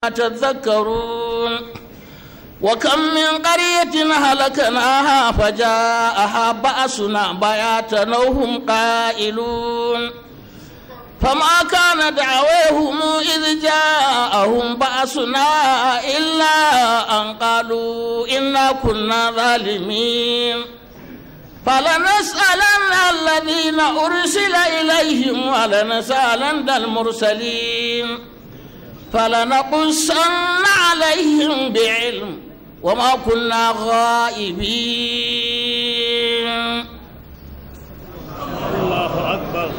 تذكرون وكم من قرية هلكناها فجاءها بأسنا بياتا وهم قائلون فما كان دعويهم إذ جاءهم بأسنا إلا أن قالوا إنا كنا ظالمين فلنسألن الذين أرسل إليهم ولنسألن المرسلين فلنقصن عليهم بعلم وما كنا غائبين الله أكبر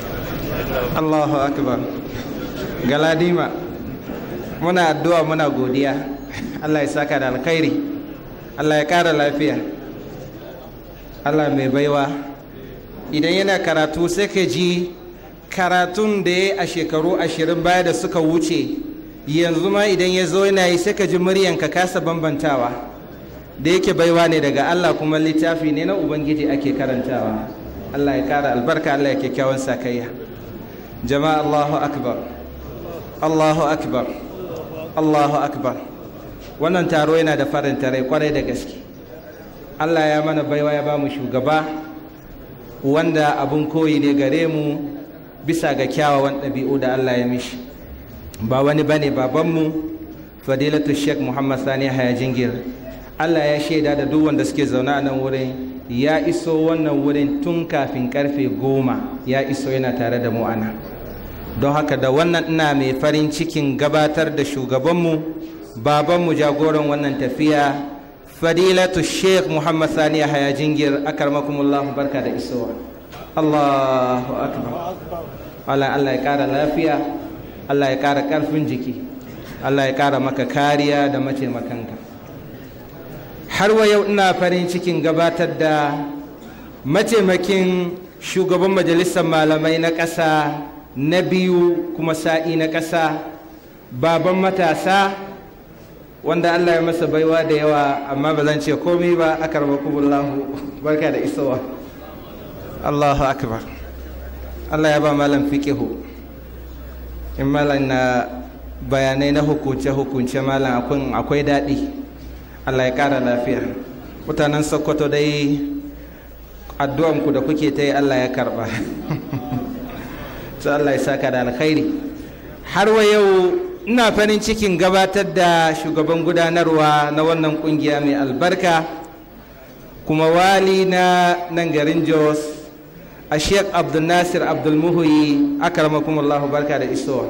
Allahu akbar galadima muna addu'a muna godiya Allah ya saka da alkhairi Allah ya kara lafiya Allah mai baiwa idan yana karatu sai ka ji karatun da ya a shekaru ashirin baya da suka wuce yanzu ma idan ya zo yana yi sai ka ji muryanka kasa bambantawa da yake baiwa ne daga Allah kuma littafi ne na Ubangiji ake karantawa Allah ya kara albarka Allah ya kyakkyawan sakayya jama'a Allahu akbar Allahu akbar Allahu akbar wannan taro yana da faranta rai kwarai da gaske Allah ya mana baiwa ya ba mu shugaba wanda abun koyi ne gare mu bisa ga kyawawan ɗabi'u da Allah ya mishi ba wani bane babanmu fadilatu sheikh muhammad sani haya jingir Allah ya shaida da duk wanda suke zaune a nan wurin ya iso wannan wurin tun kafin karfe goma ya iso yana tare da mu ana don haka da wannan ina mai farin cikin gabatar da shugabanmu babanmu jagoran wannan tafiya fadilatu sheikh muhammad sani haya jingir akarmakumullahu barka da isowa allahu akbar Allah Allah ya kara lafiya Allah ya kara karfin jiki Allah ya kara maka kariya da mataimakanka har wa yau ina farin cikin gabatar da mataimakin shugaban majalisar malamai na ƙasa na biyu kuma sa'i na ƙasa baban matasa wanda Allah ya masa baiwa da yawa amma ba zan ce komai ba aka rabakubullahu barka da isowa Allahu akbar Allah ya ba malam fiqihu in malam na bayanai na hukunce-hukunce malam akwai daɗi Allah ya ƙara lafiya mutanen sokoto dai addu'anku da kuke ta yi Allah ya karɓa to Allah ya saka da alkhairi har wa yau ina farin cikin gabatar da shugaban gudanarwa na wannan kungiya mai albarka kuma wali na nan garin jos a sheik abdulnasir abdulmuhuyi akarmakumullahu barka da isowa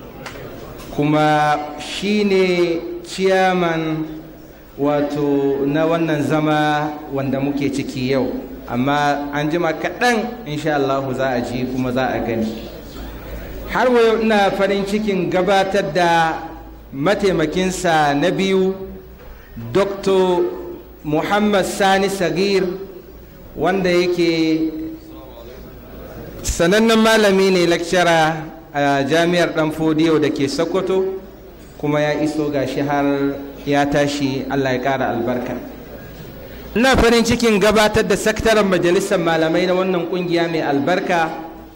kuma shine ciyaman wato na wannan zama wanda muke ciki yau amma an jima kaɗan insha Allah za a ji kuma za a gani har yau ina farin cikin gabatar da mataimakinsa na biyu dr muhammad sani sagir wanda yake sanannen malami ne lecturer a jami'ar dan fodiyo da ke sokoto kuma ya iso gashi har ya tashi allah ya kara albarka ina farin cikin gabatar da sakataren majalisar malamai na wannan kungiya mai albarka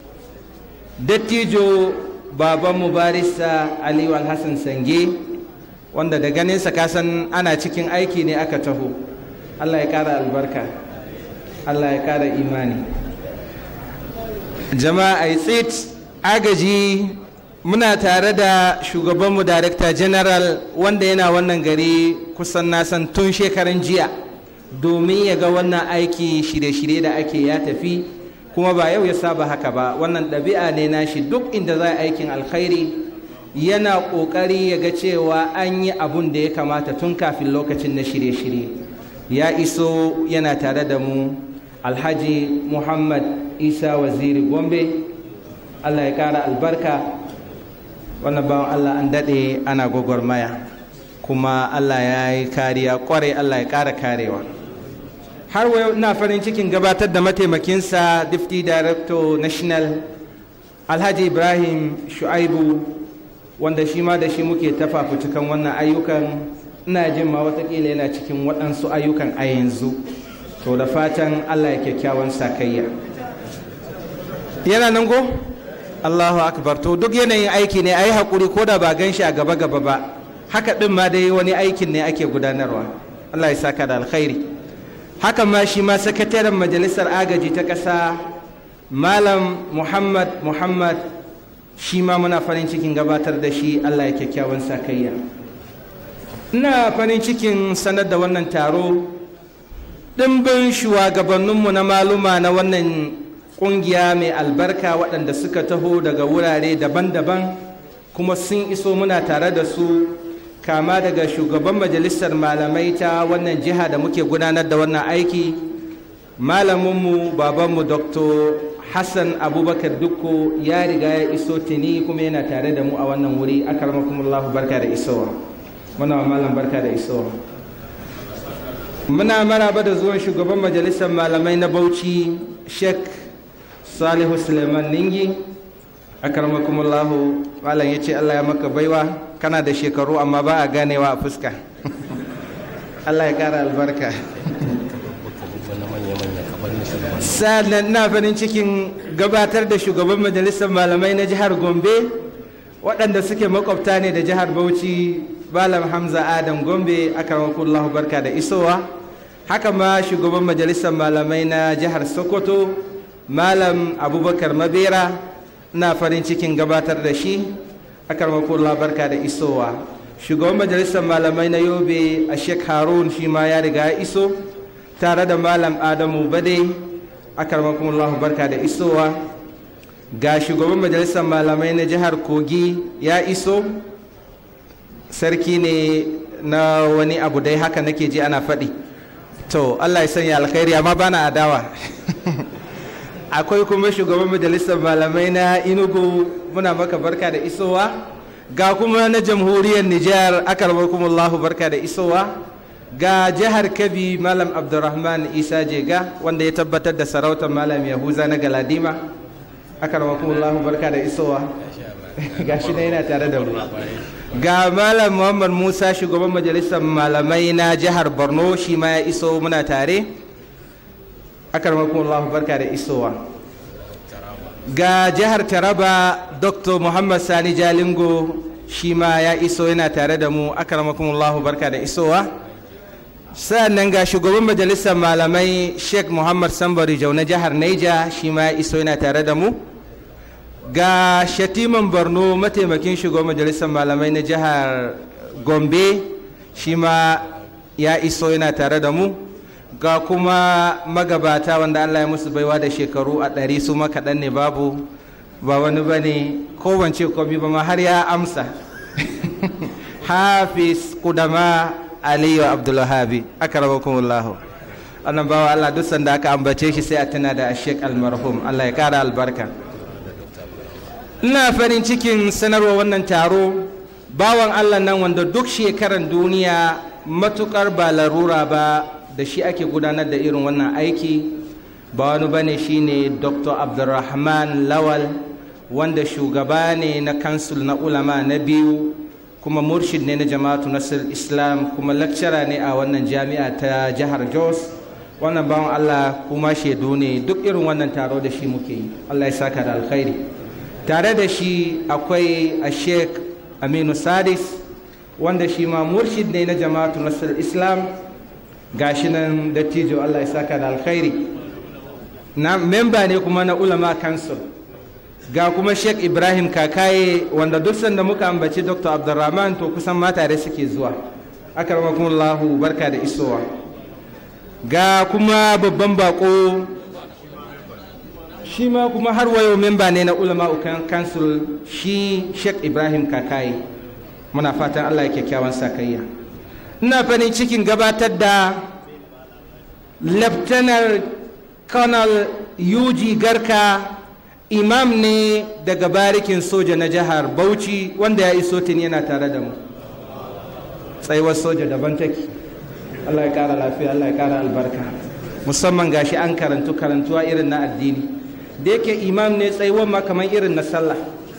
dattijo baban mubarisa aliyu alhassan sange wanda da ganinsa kasan ana cikin aiki ne aka taho allah ya kara albarka allah ya kara imani jama'a tsit agaji muna tare da shugabanmu director general wanda yana wannan gari kusan nasan tun shekaran jiya domin ya ga wannan aiki shirye-shirye da ake ya tafi kuma ba yau ya saba haka ba wannan ɗabi'a ne nashi duk inda za a aikin alkhairi yana ƙoƙari ya ga cewa an yi abun da ya kamata tun kafin lokacin na shirye-shirye ya iso yana tare da mu alhaji muhammad isa waziri gombe allah ya ƙara albarka wannan bawan allah an daɗe ana gwagwarmaya kuma allah ya yi kariya ƙwarai allah ya ƙara karewa har wa ina farin cikin gabatar da mataimakinsa deputy director national alhaji ibrahim shu'aibu wanda shi ma da shi muke tafafutukan wannan ayyukan ina jin ma watakila yana cikin waɗansu ayyukan a yanzu to da fatan allah ya kyakkyawan sakayya yana nan go allahu akbar to duk yanayin aiki ne a yi haƙuri ko da ba gan shi a gaba gaba ba haka ɗin ma dai wani aikin ne ake gudanarwa allah ya saka da alkhairi haka ma shi ma sakataren majalisar agaji ta ƙasa malam muhammad muhammad shi ma muna farin cikin gabatar da shi allah ya kyakkyawan sakayya ina farin cikin sanar da wannan taro ɗimbin shugabanninmu na maluma na wannan ƙungiya mai albarka waɗanda suka taho daga wurare daban-daban kuma sun iso muna tare da su kama daga shugaban majalisar malamai ta wannan jiha da muke gudanar da wannan aiki malaminmu babanmu dr hassan abubakar dukko ya riga ya iso tuni kuma yana tare da mu a wannan wuri akarmakumullahu barka da isowa muna wa malam barka da isowa muna maraba da zuwan shugaban majalisar malamai na bauchi sheikh salihu suleiman ningi akarmakumullahu malam ya ce allah ya maka baiwa kana da shekaru amma ba a ganewa a fuska allah ya kara albarka sannan na farin cikin gabatar da shugaban majalisar malamai na jihar gombe waɗanda suke makwabta ne da jihar bauchi malam hamza adam gombe akarmakumullahu barka da isowa haka ma shugaban majalisar malamai na jihar sokoto malam abubakar mabera na farin cikin gabatar da shi akarmakullah barka da isowa shugaban majalisar malamai na yobe a sheikh harun shi ma ya riga ya iso tare da malam adamu bade akarmakullah barka da isowa ga shugaban majalisar malamai na jihar kogi ya iso sarki ne na wani abu dai haka nake ji ana faɗi to allah ya sanya alkhairi amma bana adawa akwai kuma shugaban majalisar malamai na inugu muna maka barka da isowa ga kuma na jamhuriyar nijar akarbakumullahu barka da isowa ga jihar kabi malam abdurrahman isa jega wanda ya tabbatar da sarautar malam yahuza na galadima akarbakumullahu barka da isowa ga shi yana tare da mu ga malam muhammad musa shugaban majalisar malamai na jihar borno shi ma ya iso muna tare akarmakumullahu barka da isowa ga jihar taraba dr muhammad sani jalingo shi ma ya iso yana tare da mu akarmakumullahu barka da isowa sa'annan ga shugaban majalisar malamai sheikh muhammad sambari jau na jihar naija shi ma ya iso yana tare da mu ga shatiman borno mataimakin shugaban majalisar malamai na jihar gombe shi ma ya iso yana tare da mu ga kuma magabata wanda Allah ya musu baiwa da shekaru a ɗari su makaɗan ne babu ba wani ba ne kowance komi ba ma har ya amsa hafiz kudama aliyu abdulwahabi aka raba kumullahu annan bawa Allah duk sanda aka ambace shi sai a tuna da ashek almarhum Allah ya kara albarka ina farin cikin sanarwa wannan taro bawan Allah nan wanda duk shekaran duniya matukar ba larura ba da shi ake gudanar da irin wannan aiki ba wani bane shine dr abdulrahman lawal wanda shugaba ne na kansul na ulama na biyu kuma murshid ne na jama'atu nasir islam kuma lakcara ne a wannan jami'a ta jihar jos wannan bawan allah kuma shaidu ne duk irin wannan taro da shi muke yi allah ya saka da alkhairi tare da shi akwai a sheik aminu sadis wanda shi ma murshid ne na jama'atu nasir islam gashi nan dattijo Allah ya saka da alkhairi na memba ne kuma na ulama council ga kuma sheikh ibrahim kakaye wanda duk sanda muka ambaci dr abdurrahman to kusan mata da suke zuwa akarmakumullahu barka da isowa ga kuma babban bako shi ma kuma har wayo memba ne na ulama council shi sheikh ibrahim kakaye muna fatan allah ya kyakkyawan sakayya ina farin cikin gabatar da lieutenant colonel yuji garka imam ne daga barikin soja na jihar bauchi wanda ya iso tun yana tare da mu tsayuwar soja daban take allah ya kara lafiya allah ya kara albarka musamman gashi an karantu karantuwa irin na addini da yake imam ne tsayuwar ma kamar irin na sallah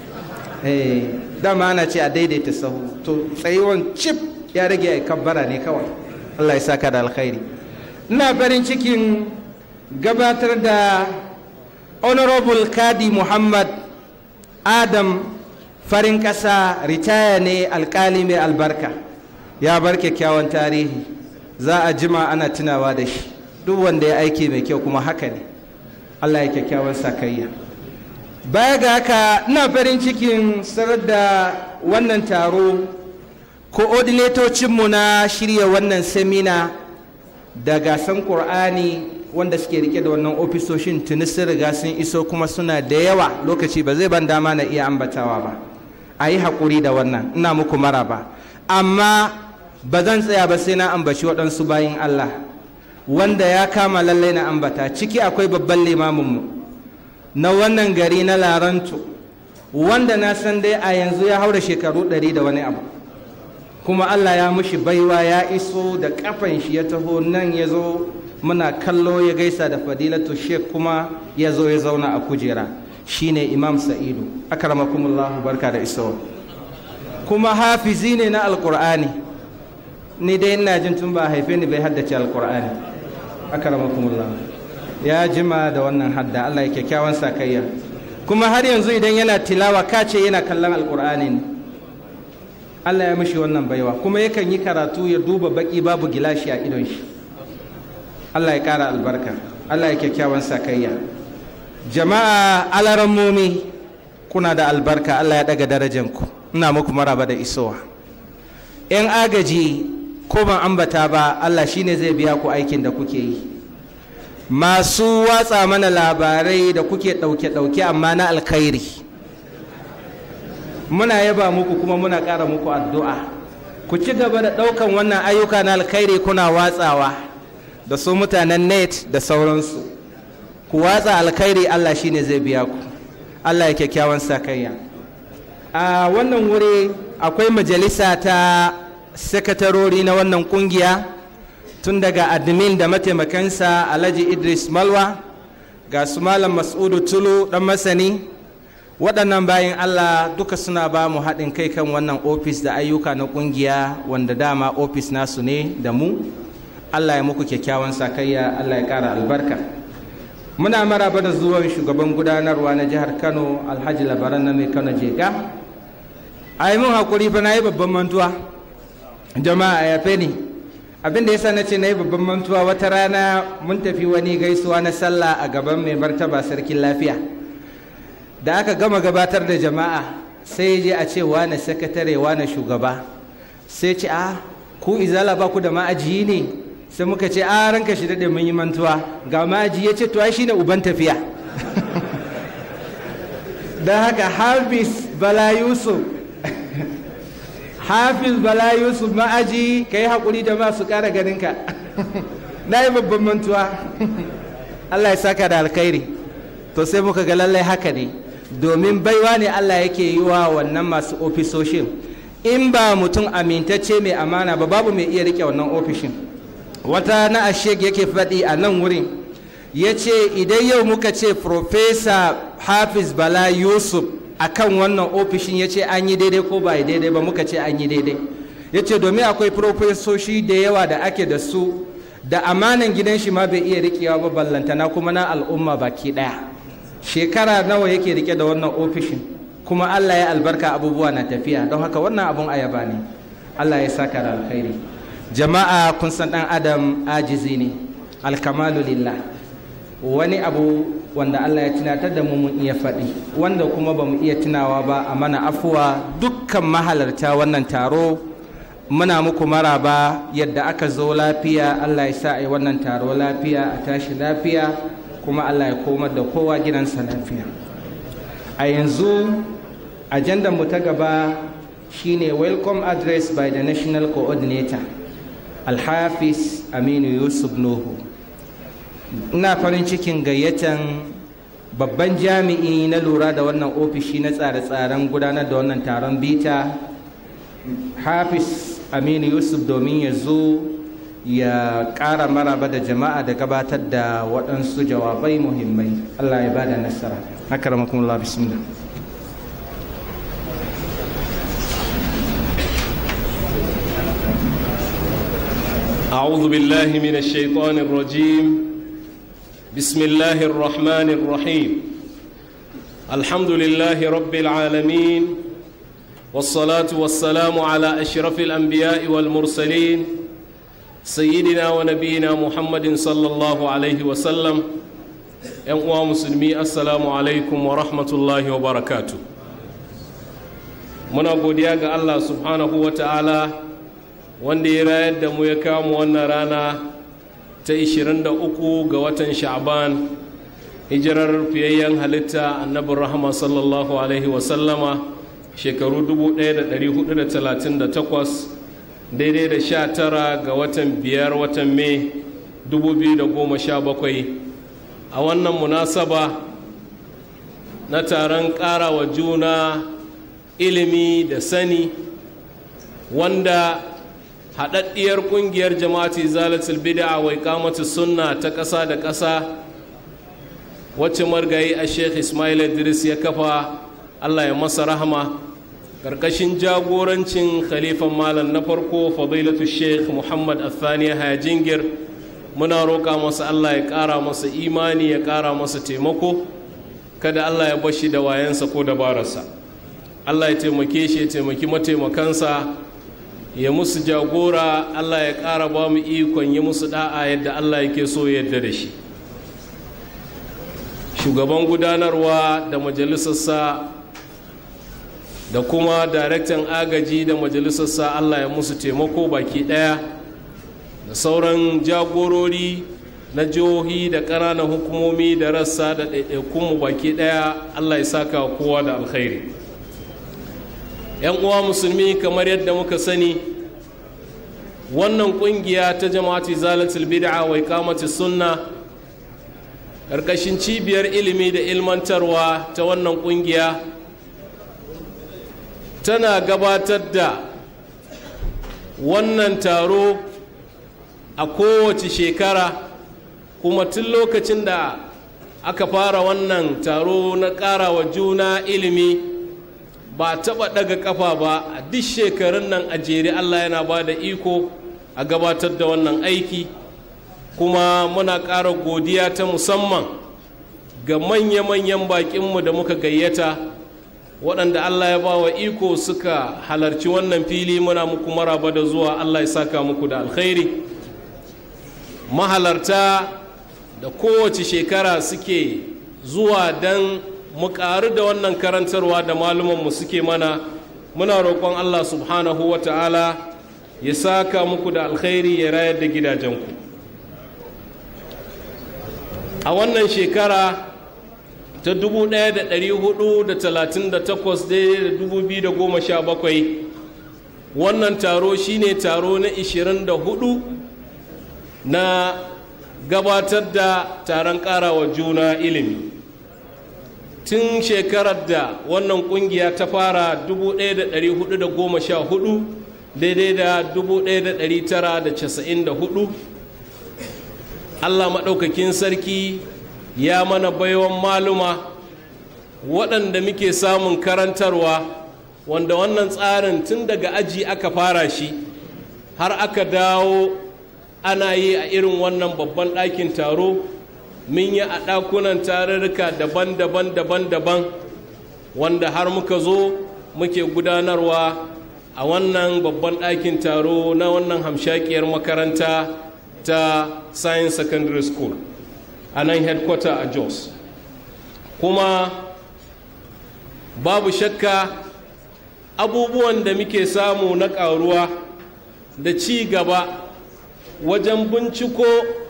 dama ana ce a daidaita sahu to tsayuwar cip ya rage ya kabbara ne kawai Allah ya saka da alkhairi ina farin cikin gabatar da honorable kadi muhammad adam farin ƙasa ritaya ne alkali mai albarka ya bar kyakkyawan tarihi za a jima ana tunawa da shi duk wanda ya aiki mai kyau kuma haka ne allah ya kyakkyawan sakayya baya ga haka ina farin cikin sanar da wannan taro koordinatocinmu na shirya wannan semina da gasan ƙur'ani wanda suke rike da wannan ofisoshin tuni sun riga sun iso kuma suna da yawa lokaci ba zai ban dama na iya ambatawa ba a yi haƙuri da wannan ina muku mara ba amma ba zan tsaya ba sai na ambaci waɗansu bayin allah wanda ya kama lallai na ambata ciki akwai babban limaminmu na wannan gari na laranto wanda na san dai a yanzu ya haura shekaru ɗari da wani abu kuma allah ya mushi baiwa ya iso da kafan shi ya taho nan ya zo muna kallo ya gaisa da fadilatu sheikh kuma ya zo ya zauna a kujera shine imam sa'idu akramakumullahu barka da isowa kuma hafizi ne na alkur'ani ni dai ina jin tun ba haife ni bai haddace alkur'ani akramakumullahu ya jima da wannan hadda Allah ya kyakkyawan sakayya kuma har yanzu idan yana tilawa kace yana kallon alkur'ani ne Allah ya mishi wannan baiwa kuma yakan yi karatu ya duba baki babu gilashi a idon shi Allah ya kara albarka Allah ya kyakkyawan sakayya jama'a alarammomi kuna da albarka Allah ya daga darajanku ina muku maraba da isowa yan agaji ko ban ambata ba Allah shine zai biya ku aikin da kuke yi masu watsa mana labarai da kuke ɗauke-ɗauke amma na alkhairi muna yaba muku kuma muna ƙara muku addu'a ku ci gaba da ɗaukan wannan ayyuka na alkhairi kuna watsawa da su mutanen net da sauransu ku watsa alkhairi allah shine zai biya ku allah ya kyakkyawan sakayya a wannan wuri akwai majalisa ta sakatarori na wannan kungiya tun daga admin da mataimakansa alhaji idris malwa ga su malam mas'udu tulu dan masani waɗannan bayan allah duka suna ba mu haɗin kai kan wannan ofis da ayyuka na ƙungiya wanda dama ofis nasu ne da mu allah ya muku kyakkyawan sakayya allah ya ƙara albarka muna maraba da zuwan shugaban gudanarwa na jihar kano alhaji labaran na mai kano jega a yi mun haƙuri fa na yi babban mantuwa jama'a ya fe ni abin da yasa na ce na yi babban mantuwa wata rana mun tafi wani gaisuwa na sallah a gaban mai martaba sarkin lafiya da aka gama gabatar da jama'a sai je a ce wane sakatare wane shugaba sai ce a ku izala ba ku da ma'ajiyi ne sai muka ce a ranka shi daɗe mun yi mantuwa ga ma'aji ya ce to ai shine uban tafiya don haka hafiz bala yusuf hafiz bala yusuf ma'aji ka yi haƙuri da masu ƙara ganinka na yi babban mantuwa allah ya saka da alkhairi to sai muka ga lallai haka ne domin baiwa ne allah yake yi wa wannan masu ofisoshin in ba mutum amintacce mai amana ba babu mai iya rike wannan ofishin wata na ashek yake faɗi a nan wurin ya ce idan yau muka ce profesa hafiz bala yusuf a kan wannan ofishin ya ce an yi daidai ko ba yi daidai ba muka ce an yi daidai ya ce domin akwai profesoshi da yawa da ake da su da amanan gidan shi ma bai iya rikewa ba ballantana kuma na al'umma baki ɗaya shekara nawa yake rike da wannan ofishin kuma allah ya albarka abubuwa na tafiya don haka wannan abun ayaba ne allah ya saka da alkhairi jama'a kun san ɗan adam ajizi ne alkamalu lillah wani abu wanda Allah ya tunatar da mu mun iya faɗi wanda kuma ba mu iya tunawa ba a mana afuwa dukkan mahalarta wannan taro muna muku maraba yadda aka zo lafiya Allah ya sa a yi wannan taro lafiya a tashi lafiya kuma Allah ya komar da kowa gidansa lafiya a yanzu ajandar mu ta gaba shine welcome address by the national coordinator alhafiz aminu yusuf nuhu ina farin cikin gayyatan babban jami'i na lura da wannan ofishi na tsare-tsaren gudanar da wannan taron bita hafiz aminu yusuf domin ya zo ya ƙara maraba da jama'a da gabatar da waɗansu jawabai muhimmai allah ya bada nasara haka ramakumullah bismillah أعوذ بالله من الشيطان الرجيم بسم الله الرحمن الرحيم الحمد لله رب العالمين والصلاة والسلام على أشرف الأنبياء والمرسلين سيدنا ونبينا محمد صلى الله عليه وسلم يا مسلمي السلام عليكم ورحمة الله وبركاته muna godiya ga Allah subhanahu wa ta'ala wanda ya rayar da mu ya kama wannan rana ta 23 ga watan sha'ban hijirar fiyayyen halitta annabin rahama sallallahu alaihi wasallama shekaru 1438 daidai da 19 ga watan biyar watan mai 2017 a wannan munasaba na taron ƙarawa juna ilimi da sani wanda haɗaɗɗiyar ƙungiyar jama'ati zalatul bid'a wai kamata sunna ta ƙasa da ƙasa wacce margayi a sheikh ismail idris ya kafa allah ya masa rahama ƙarƙashin jagorancin khalifan malam na farko fadilatu sheikh muhammad athani hajingir muna roƙa masa allah ya ƙara masa imani ya ƙara masa taimako kada allah ya bashi da wayansa ko dabararsa allah ya taimake shi ya taimaki mataimakansa ya musu jagora allah ya ƙara ba mu ikon yi musu da'a yadda allah yake so yadda da shi shugaban gudanarwa da majalisarsa da kuma daraktan agaji da majalisarsa allah ya musu taimako baki ɗaya da sauran jagorori na jihohi da ƙananan hukumomi da rassa da ɗaiɗaikunmu baki ɗaya allah ya saka kowa da alkhairi yan uwa musulmi kamar yadda muka sani wannan kungiya ta jama'ati zalatul bid'a wa iqamati sunna karkashin cibiyar ilimi da ilmantarwa ta wannan kungiya tana gabatar da wannan taro a kowace shekara kuma tun lokacin da aka fara wannan taro na ƙarawa juna ilimi ba taɓa ɗaga ƙafa ba a duk shekarun nan a jere allah yana ba da iko a gabatar da wannan aiki kuma muna ƙara godiya ta musamman ga manya-manyan baƙinmu da muka gayyata waɗanda allah ya ba wa iko suka halarci wannan fili muna muku maraba da zuwa allah ya saka muku da alkhairi mahalarta da kowace shekara suke zuwa don mu ƙaru da wannan karantarwa da malumanmu suke mana muna roƙon allah subhanahu wa ta'ala ya saka muku da alkhairi ya rayar da gidajenku a wannan shekara ta 1438 wannan taro shine taro na 24 na gabatar da taron ƙarawa juna ilimi tun shekarar da wannan kungiya ta fara 1414 daidai da 1994 allah maɗaukakin sarki ya mana baiwan maluma waɗanda muke samun karantarwa wanda wannan tsarin tun daga aji aka fara shi har aka dawo ana yi a irin wannan babban ɗakin taro mun yi a ɗakunan tarurruka daban-daban daban-daban wanda har muka zo muke gudanarwa a wannan babban ɗakin taro na wannan hamshakiyar makaranta ta science secondary school a nan headquarter a jos kuma babu shakka abubuwan da muke samu na ƙaruwa da ci gaba wajen binciko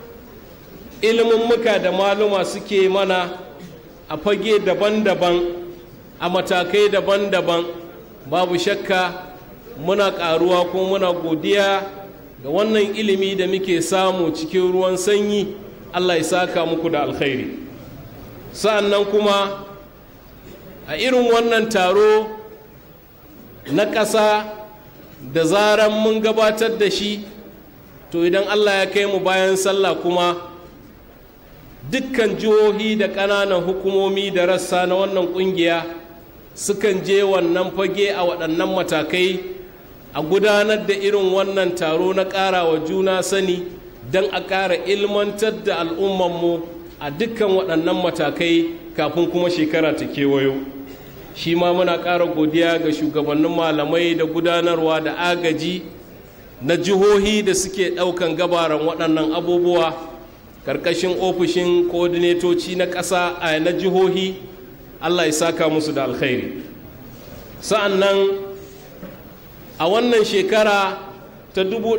muka da maluma suke mana a fage daban-daban a matakai daban-daban babu shakka muna ƙaruwa ko muna godiya ga wannan ilimi da muke samu cikin ruwan sanyi allah ya saka muku da alkhairi sa'annan kuma a irin wannan taro na ƙasa da zaran mun gabatar da shi to idan allah ya kai mu bayan sallah kuma dukkan jihohi da ƙananan hukumomi da rassa na wannan ƙungiya sukan je wannan fage a waɗannan matakai a gudanar da irin wannan taro na ƙara wa juna sani don a ƙara ilmantar da al'ummanmu a dukkan waɗannan matakai kafin kuma shekara ta kewayo shi ma muna ƙara godiya ga shugabannin malamai da gudanarwa da agaji na jihohi da suke ɗaukan gabaran waɗannan abubuwa ƙarƙashin ofishin kodinetoci na ƙasa a na jihohi allah ya saka musu da alkhairi sa'an nan a wannan shekara ta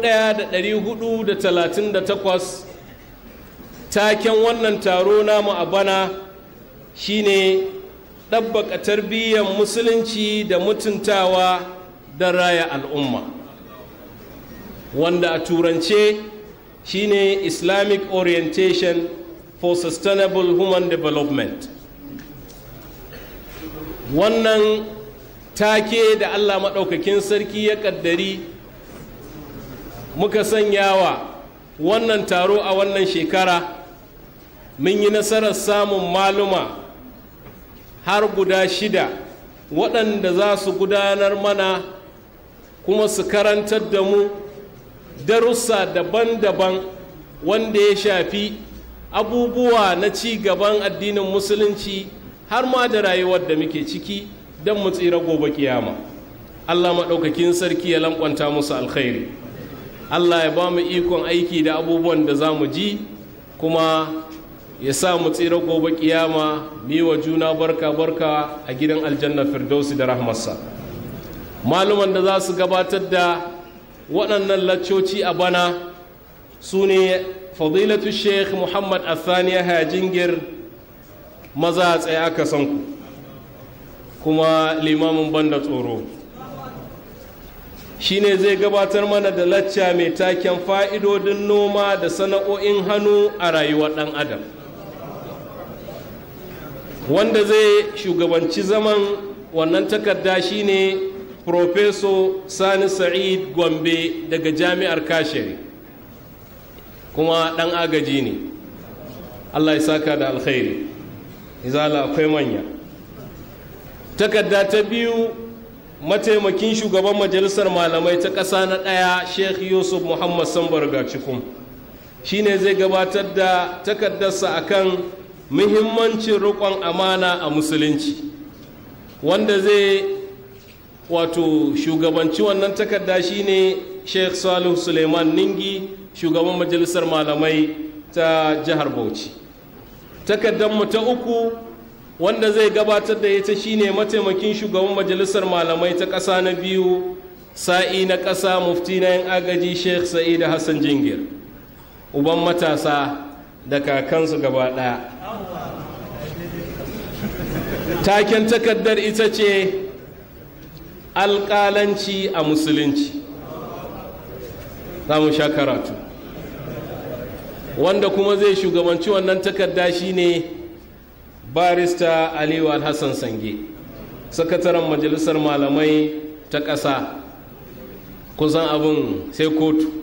1438 taken wannan taro namu a bana shine ɗabbaka tarbiyyar musulunci da mutuntawa da raya al'umma wanda a turance shine islamic orientation for sustainable human development wannan take da allah maɗaukakin sarki ya ƙaddari muka sanyawa wannan taro a wannan shekara mun yi nasarar samun maluma har guda shida waɗanda za su gudanar mana kuma su karantar da mu darussa daban-daban wanda ya shafi abubuwa na ci gaban addinin musulunci har ma da rayuwar da muke ciki don mu tsira gobe kiyama allah maɗaukakin sarki ya lankwanta musu alkhairi allah ya ba mu ikon aiki da abubuwan da za mu ji kuma ya sa mu tsira gobe kiyama mi wa juna barka barka a gidan aljanna firdausi da rahmarsa maluman da za su gabatar da waɗannan laccoci a bana su ne fadilatu sheikh muhammad athaniya hajingir maza a tsaye aka san ku kuma limamin banda tsoro shine zai gabatar mana da lacca mai taken fa'idodin noma da sana'o'in hannu a rayuwar ɗan adam wanda zai shugabanci zaman wannan takarda shine Profeso Sani Sa'id Gombe daga Jami'ar Kashere kuma ɗan agaji ne Allah ya saka da alkhairi izala akwai manya takarda ta biyu mataimakin shugaban majalisar malamai ta ƙasa na ɗaya Sheikh Yusuf Muhammad Sambar Gacikum shine zai gabatar da takardarsa akan muhimmancin riƙon amana a musulunci wanda zai wato shugabanci wannan takarda shine sheikh salihu suleiman ningi shugaban majalisar malamai ta jihar bauchi takardarmu ta uku wanda zai gabatar da ita shine mataimakin shugaban majalisar malamai ta ƙasa na biyu sa'i na ƙasa mufti na yin agaji sheikh sa'id hassan jingir uban matasa da kakansu gaba ɗaya taken takardar ita ce alƙalanci a musulunci za mu sha karatu wanda kuma zai shugabanci wannan takarda shine barista aliyu alhassan sange sakataren majalisar malamai ta ƙasa kusan abin sai kotu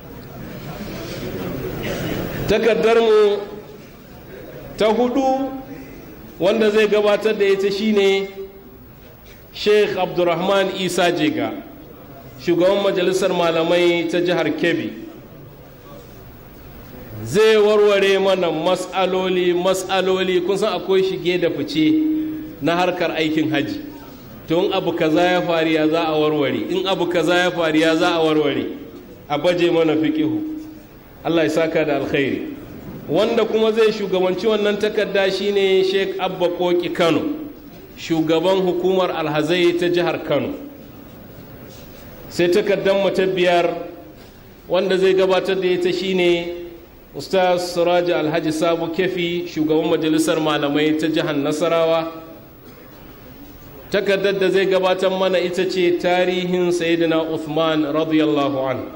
takardarmu ta hudu wanda zai gabatar da ita shine sheikh abdurrahman isa jega shugaban majalisar malamai ta jihar kebbi zai warware mana matsaloli matsaloli kun san akwai shige da fice na harkar aikin haji to in abu kaza ya faru ya za a warware in abu kaza ya faru ya za a warware a baje mana fiqihu Allah ya saka da alkhairi wanda kuma zai shugabanci wannan takarda shine Sheikh Abba Koki Kano shugaban hukumar alhazai ta jihar Kano sai takardar mu ta biyar wanda zai gabatar da ita shine Ustaz Siraj Alhaji Sabo Kefi shugaban majalisar malamai ta jihar Nasarawa takardar da zai gabatar mana ita ce tarihin Sayyidina Uthman radiyallahu anhu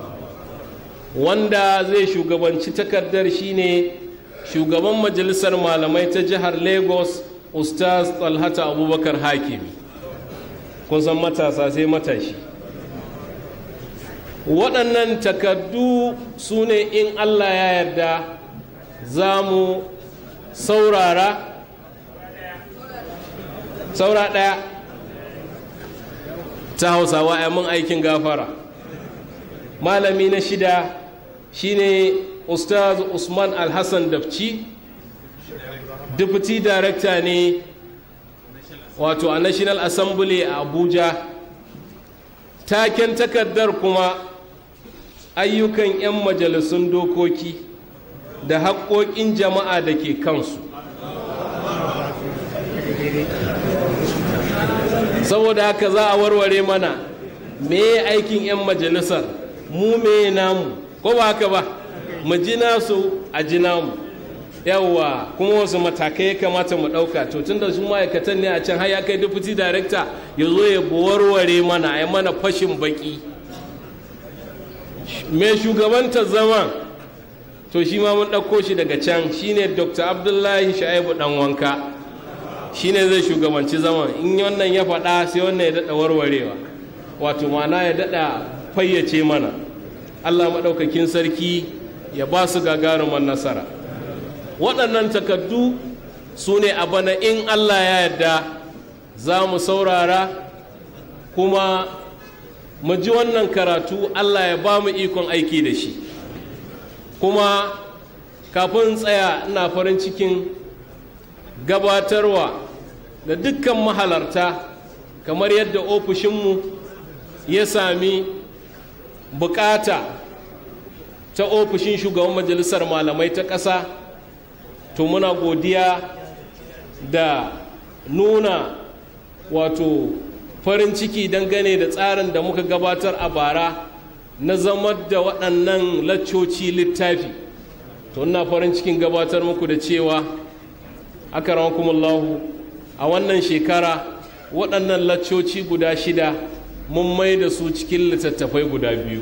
wanda zai shugabanci takardar shine shugaban majalisar malamai ta jihar lagos ustaz talhata abubakar hakimi kun san matasa sai matashi waɗannan takardu su ne in allah ya yarda za mu saurara saura ɗaya ta hausawa mun aikin gafara malami na shida shine ustaz usman alhassan dafci deputy director ne wato a national assembly a abuja taken takardar kuma ayyukan 'yan majalisun dokoki da haƙoƙin jama'a da ke kansu saboda haka za a warware mana me aikin 'yan majalisar mu me namu ko ba haka ba mu ji nasu a ji namu yawwa kuma wasu matakai ya kamata mu ɗauka to tun da su ma'aikatan ne a can har ya kai deputy director ya zo ya warware mana a mana fashin baki mai shugabanta zaman to shi ma mun ɗauko shi daga can shine dr abdullahi sha'ibu ɗan wanka shine zai shugabanci zaman in wannan ya faɗa sai wannan ya daɗa warwarewa wato mana ya daɗa fayyace mana allah maɗaukakin sarki ya ba su gagaruman nasara waɗannan takardu su ne a bana in allah ya yarda za mu saurara kuma mu ji wannan karatu allah ya ba mu ikon aiki da shi kuma kafin tsaya ina farin cikin gabatarwa da dukkan mahalarta kamar yadda ofishinmu ya sami bukata ta ofishin shugaban majalisar malamai ta ƙasa to muna godiya da nuna wato farin ciki dangane da tsarin da muka gabatar a bara na zamar da waɗannan laccoci littafi to ina farin cikin gabatar muku da cewa akaramakumullahu a wannan shekara waɗannan laccoci guda shida mun mai da su cikin littattafai guda biyu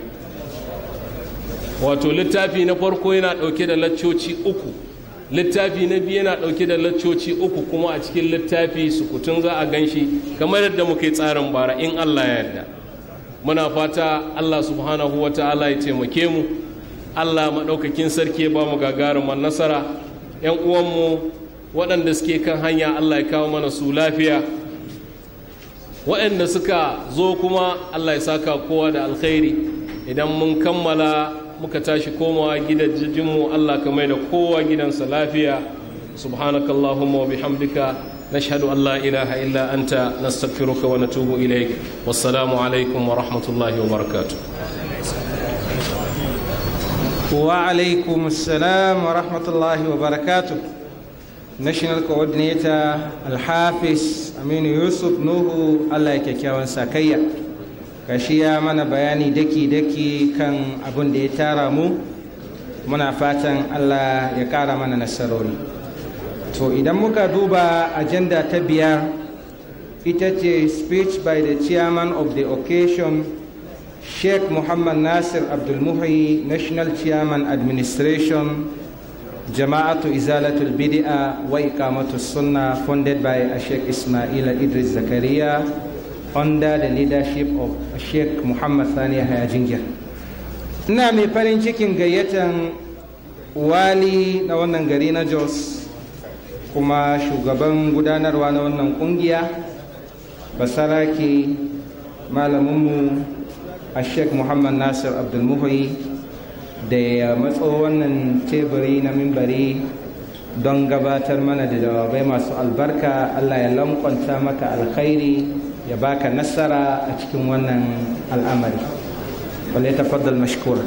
wato littafi na farko yana ɗauke da laccoci uku littafi na biyu yana ɗauke da laccoci uku kuma a cikin littafi sukutun za a gan shi kamar yadda muka yi tsarin bara in allah ya yarda muna fata allah subhanahu wa ta'ala ya taimake mu allah maɗaukakin sarki ya ba mu gagaruman nasara 'yan uwanmu waɗanda suke kan hanya allah ya kawo mana su lafiya waɗanda suka zo kuma allah ya saka kowa da alkhairi idan mun kammala muka tashi komawa gidajenmu allah ka mai da kowa gidansa lafiya subhanakallahumma wa bihamdika نشهد أن لا إله إلا أنت نستغفرك ونتوب إليك والسلام عليكم ورحمة الله وبركاته وعليكم السلام ورحمة الله وبركاته national coordinator alhafiz aminu yusuf nuhu allah ya kyakkyawan sakayya kashi ya mana bayani daki-daki kan abin da ya tara mu muna fatan allah ya kara mana nasarori to idan muka duba agenda ta biyar ita ce speech by the chairman of the occasion sheikh muhammad nasir abdulmuhi national chairman administration jama'atu izalatul bid'a wa iqamatus sunna funded by sheikh ismail idris zakaria under the leadership of sheikh muhammad sani haya jingir ina mai farin cikin gayyatan wali na wannan gari na jos kuma shugaban gudanarwa na wannan kungiya basarake malaminmu a sheikh muhammad nasir abdulmuhi da ya matso wannan teburi na mimbari don gabatar mana da jawabai masu albarka allah ya lankwanta maka alkhairi ya baka nasara a cikin wannan al'amari wale tafaddal mashkura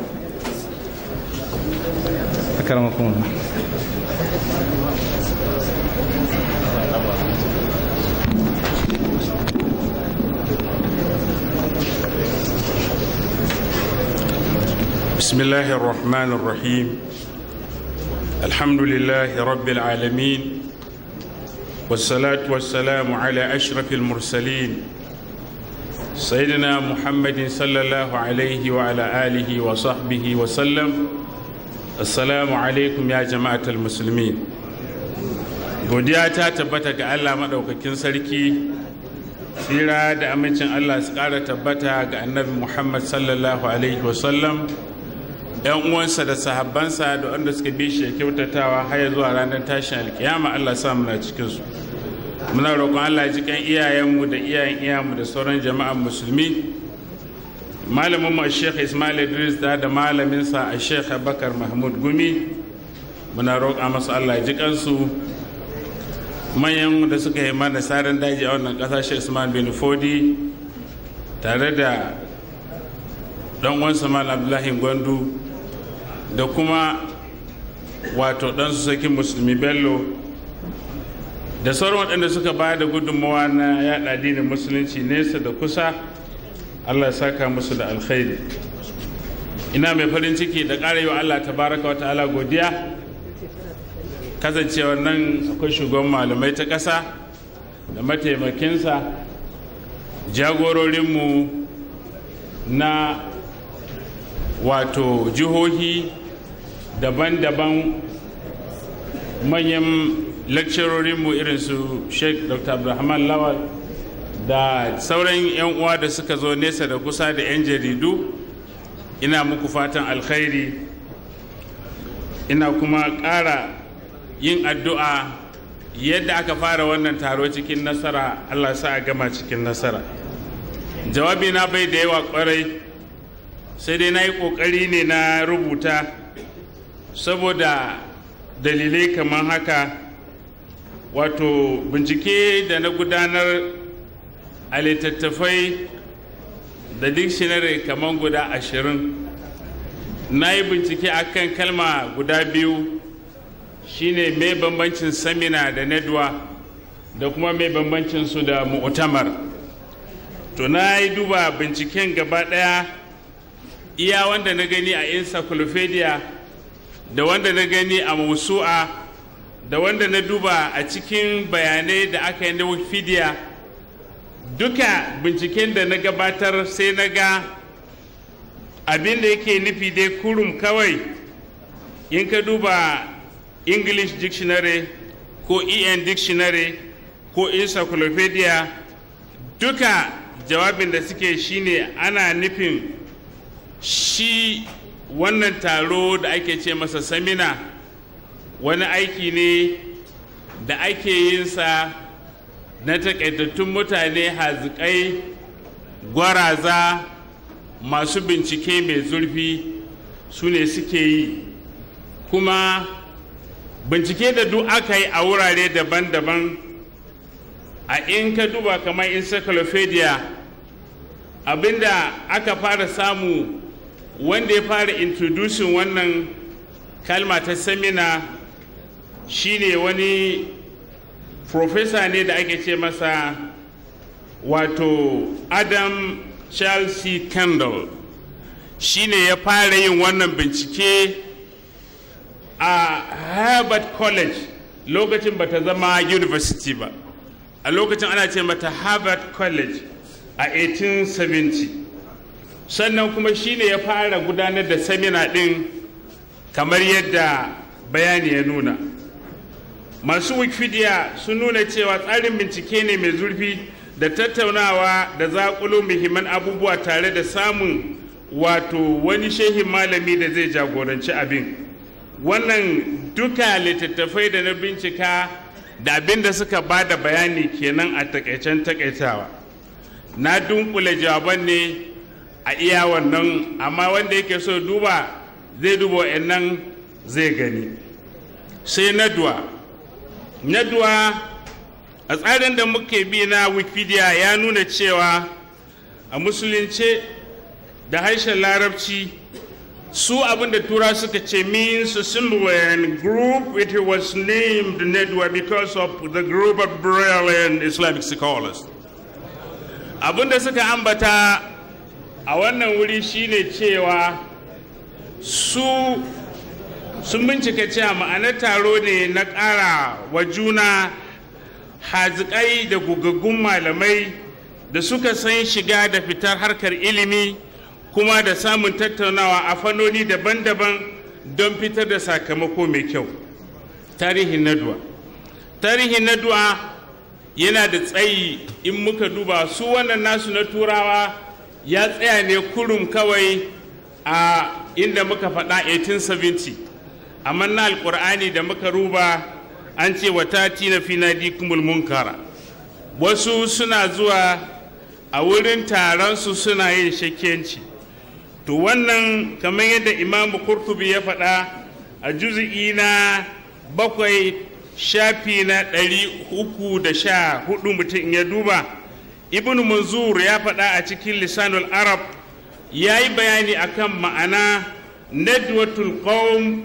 akaramakum بسم الله الرحمن الرحيم الحمد لله رب العالمين والصلاة والسلام على أشرف المرسلين سيدنا محمد صلى الله عليه وعلى آله وصحبه وسلم السلام عليكم يا جماعة المسلمين godiya ta tabbata ga Allah maɗaukakin sarki tsira da amincin Allah su ƙara tabbata ga annabi Muhammad sallallahu alaihi wasallam yan uwansa da sahabbansa da wanda suka bi shi kyautatawa har zuwa ranar tashin alkiyama Allah sa muna cikin su muna roƙon Allah ji kan iyayenmu da iyayen iyayenmu da sauran jama'an musulmi malamin mu Sheikh Ismail Idris da da malamin sa Sheikh Abubakar Mahmud Gumi muna roƙa masa Allah ji kansu manyan da suka yi mana sarin daji a wannan ƙasa shi usman bin fodi tare da ɗan uwansa mal abdullahi gwandu da kuma wato ɗansu sakin musulmi bello da sauran waɗanda suka ba da gudunmawa na yaɗa addinin musulunci nesa da kusa allah ya saka musu da alkhairi ina mai farin ciki da ƙara yi wa allah tabaraka wa ta'ala godiya kasancewar nan akwai shugaban malamai ta ƙasa da mataimakinsa jagororinmu na wato jihohi daban-daban manyan lakcarorinmu irin su sheikh dr abdulrahman lawal da sauran 'yan uwa da suka zo nesa da kusa da 'yan jaridu ina muku fatan alkhairi ina kuma ƙara yin addu'a yadda aka fara wannan taro cikin nasara allah sa a gama cikin nasara jawabi na bai da yawa kwarai sai dai na yi ƙoƙari ne na rubuta saboda dalilai kamar haka wato bincike da na gudanar a littattafai da dictionary kamar guda ashirin na yi bincike akan kalma guda biyu shine mai bambancin samina da nedwa da kuma mai bambancin su da mu'tamar to na yi duba binciken gaba daya iya wanda na gani a encyclopedia da wanda na gani a musu'a da wanda na duba a cikin bayanai da aka yi na wikipedia duka binciken da na gabatar sai na ga abin da yake nufi dai kurum kawai in ka duba english dictionary ko en dictionary ko encyclopedia duka jawabin da suke shine ana nufin shi wannan taro da ake ce masa samina wani aiki ne da ake yinsa na takaitattun mutane hazikai gwaraza masu bincike mai zurfi su ne suke yi kuma bincike da duk aka yi a wurare daban-daban a in ka duba kamar encyclopedia abinda aka fara samu wanda ya fara introducing wannan kalma ta samina shine wani professor ne da ake ce masa wato adam charles c kendall shine ya fara yin wannan bincike a harvard college lokacin ba ta zama university ba a lokacin ana ce mata harvard college a 1870 sannan kuma shine ya fara gudanar da samina din kamar yadda bayani ya nuna masu wikipedia sun nuna cewa tsarin bincike ne mai zurfi da tattaunawa da zaƙulo muhimman abubuwa tare da samun wato wani shehin malami da zai jagoranci abin wannan duka littattafai da na bincika da abin da suka ba da bayani kenan a takaicen takaitawa na dunkule jawaban ne a iya wannan amma wanda yake so duba zai duba nan zai gani sai naduwa naduwa a tsarin da muke bi na wikipedia ya nuna cewa a musulunce da harshen larabci su abin da tura suka ce means assembly and group it was named nedwa because of the group of brilliant islamic scholars abin da suka ambata a wannan wuri shine cewa su sun bincika cewa ma'anar taro ne na ƙara wa juna hazikai da gugaggun malamai da suka san shiga da fitar harkar ilimi kuma da samun tattaunawa a fannoni daban-daban don fitar da sakamako mai kyau tarihin naduwa tarihin naduwa yana da tsayi in muka duba su wannan nasu na turawa ya tsaya ne kurum kawai a inda muka faɗa 1870 amma na alkur'ani da muka ruba an ce wa tati na finadikumul munkara wasu suna zuwa a wurin taron su suna yin shakkenci to wannan kamar yadda imamu kurtubi ya faɗa a juzi'i na bakwai shafi na ɗari uku da sha hudu mutum ya duba ibn manzur ya faɗa a cikin lisanul arab ya yi bayani akan ma'ana nadwatul qawm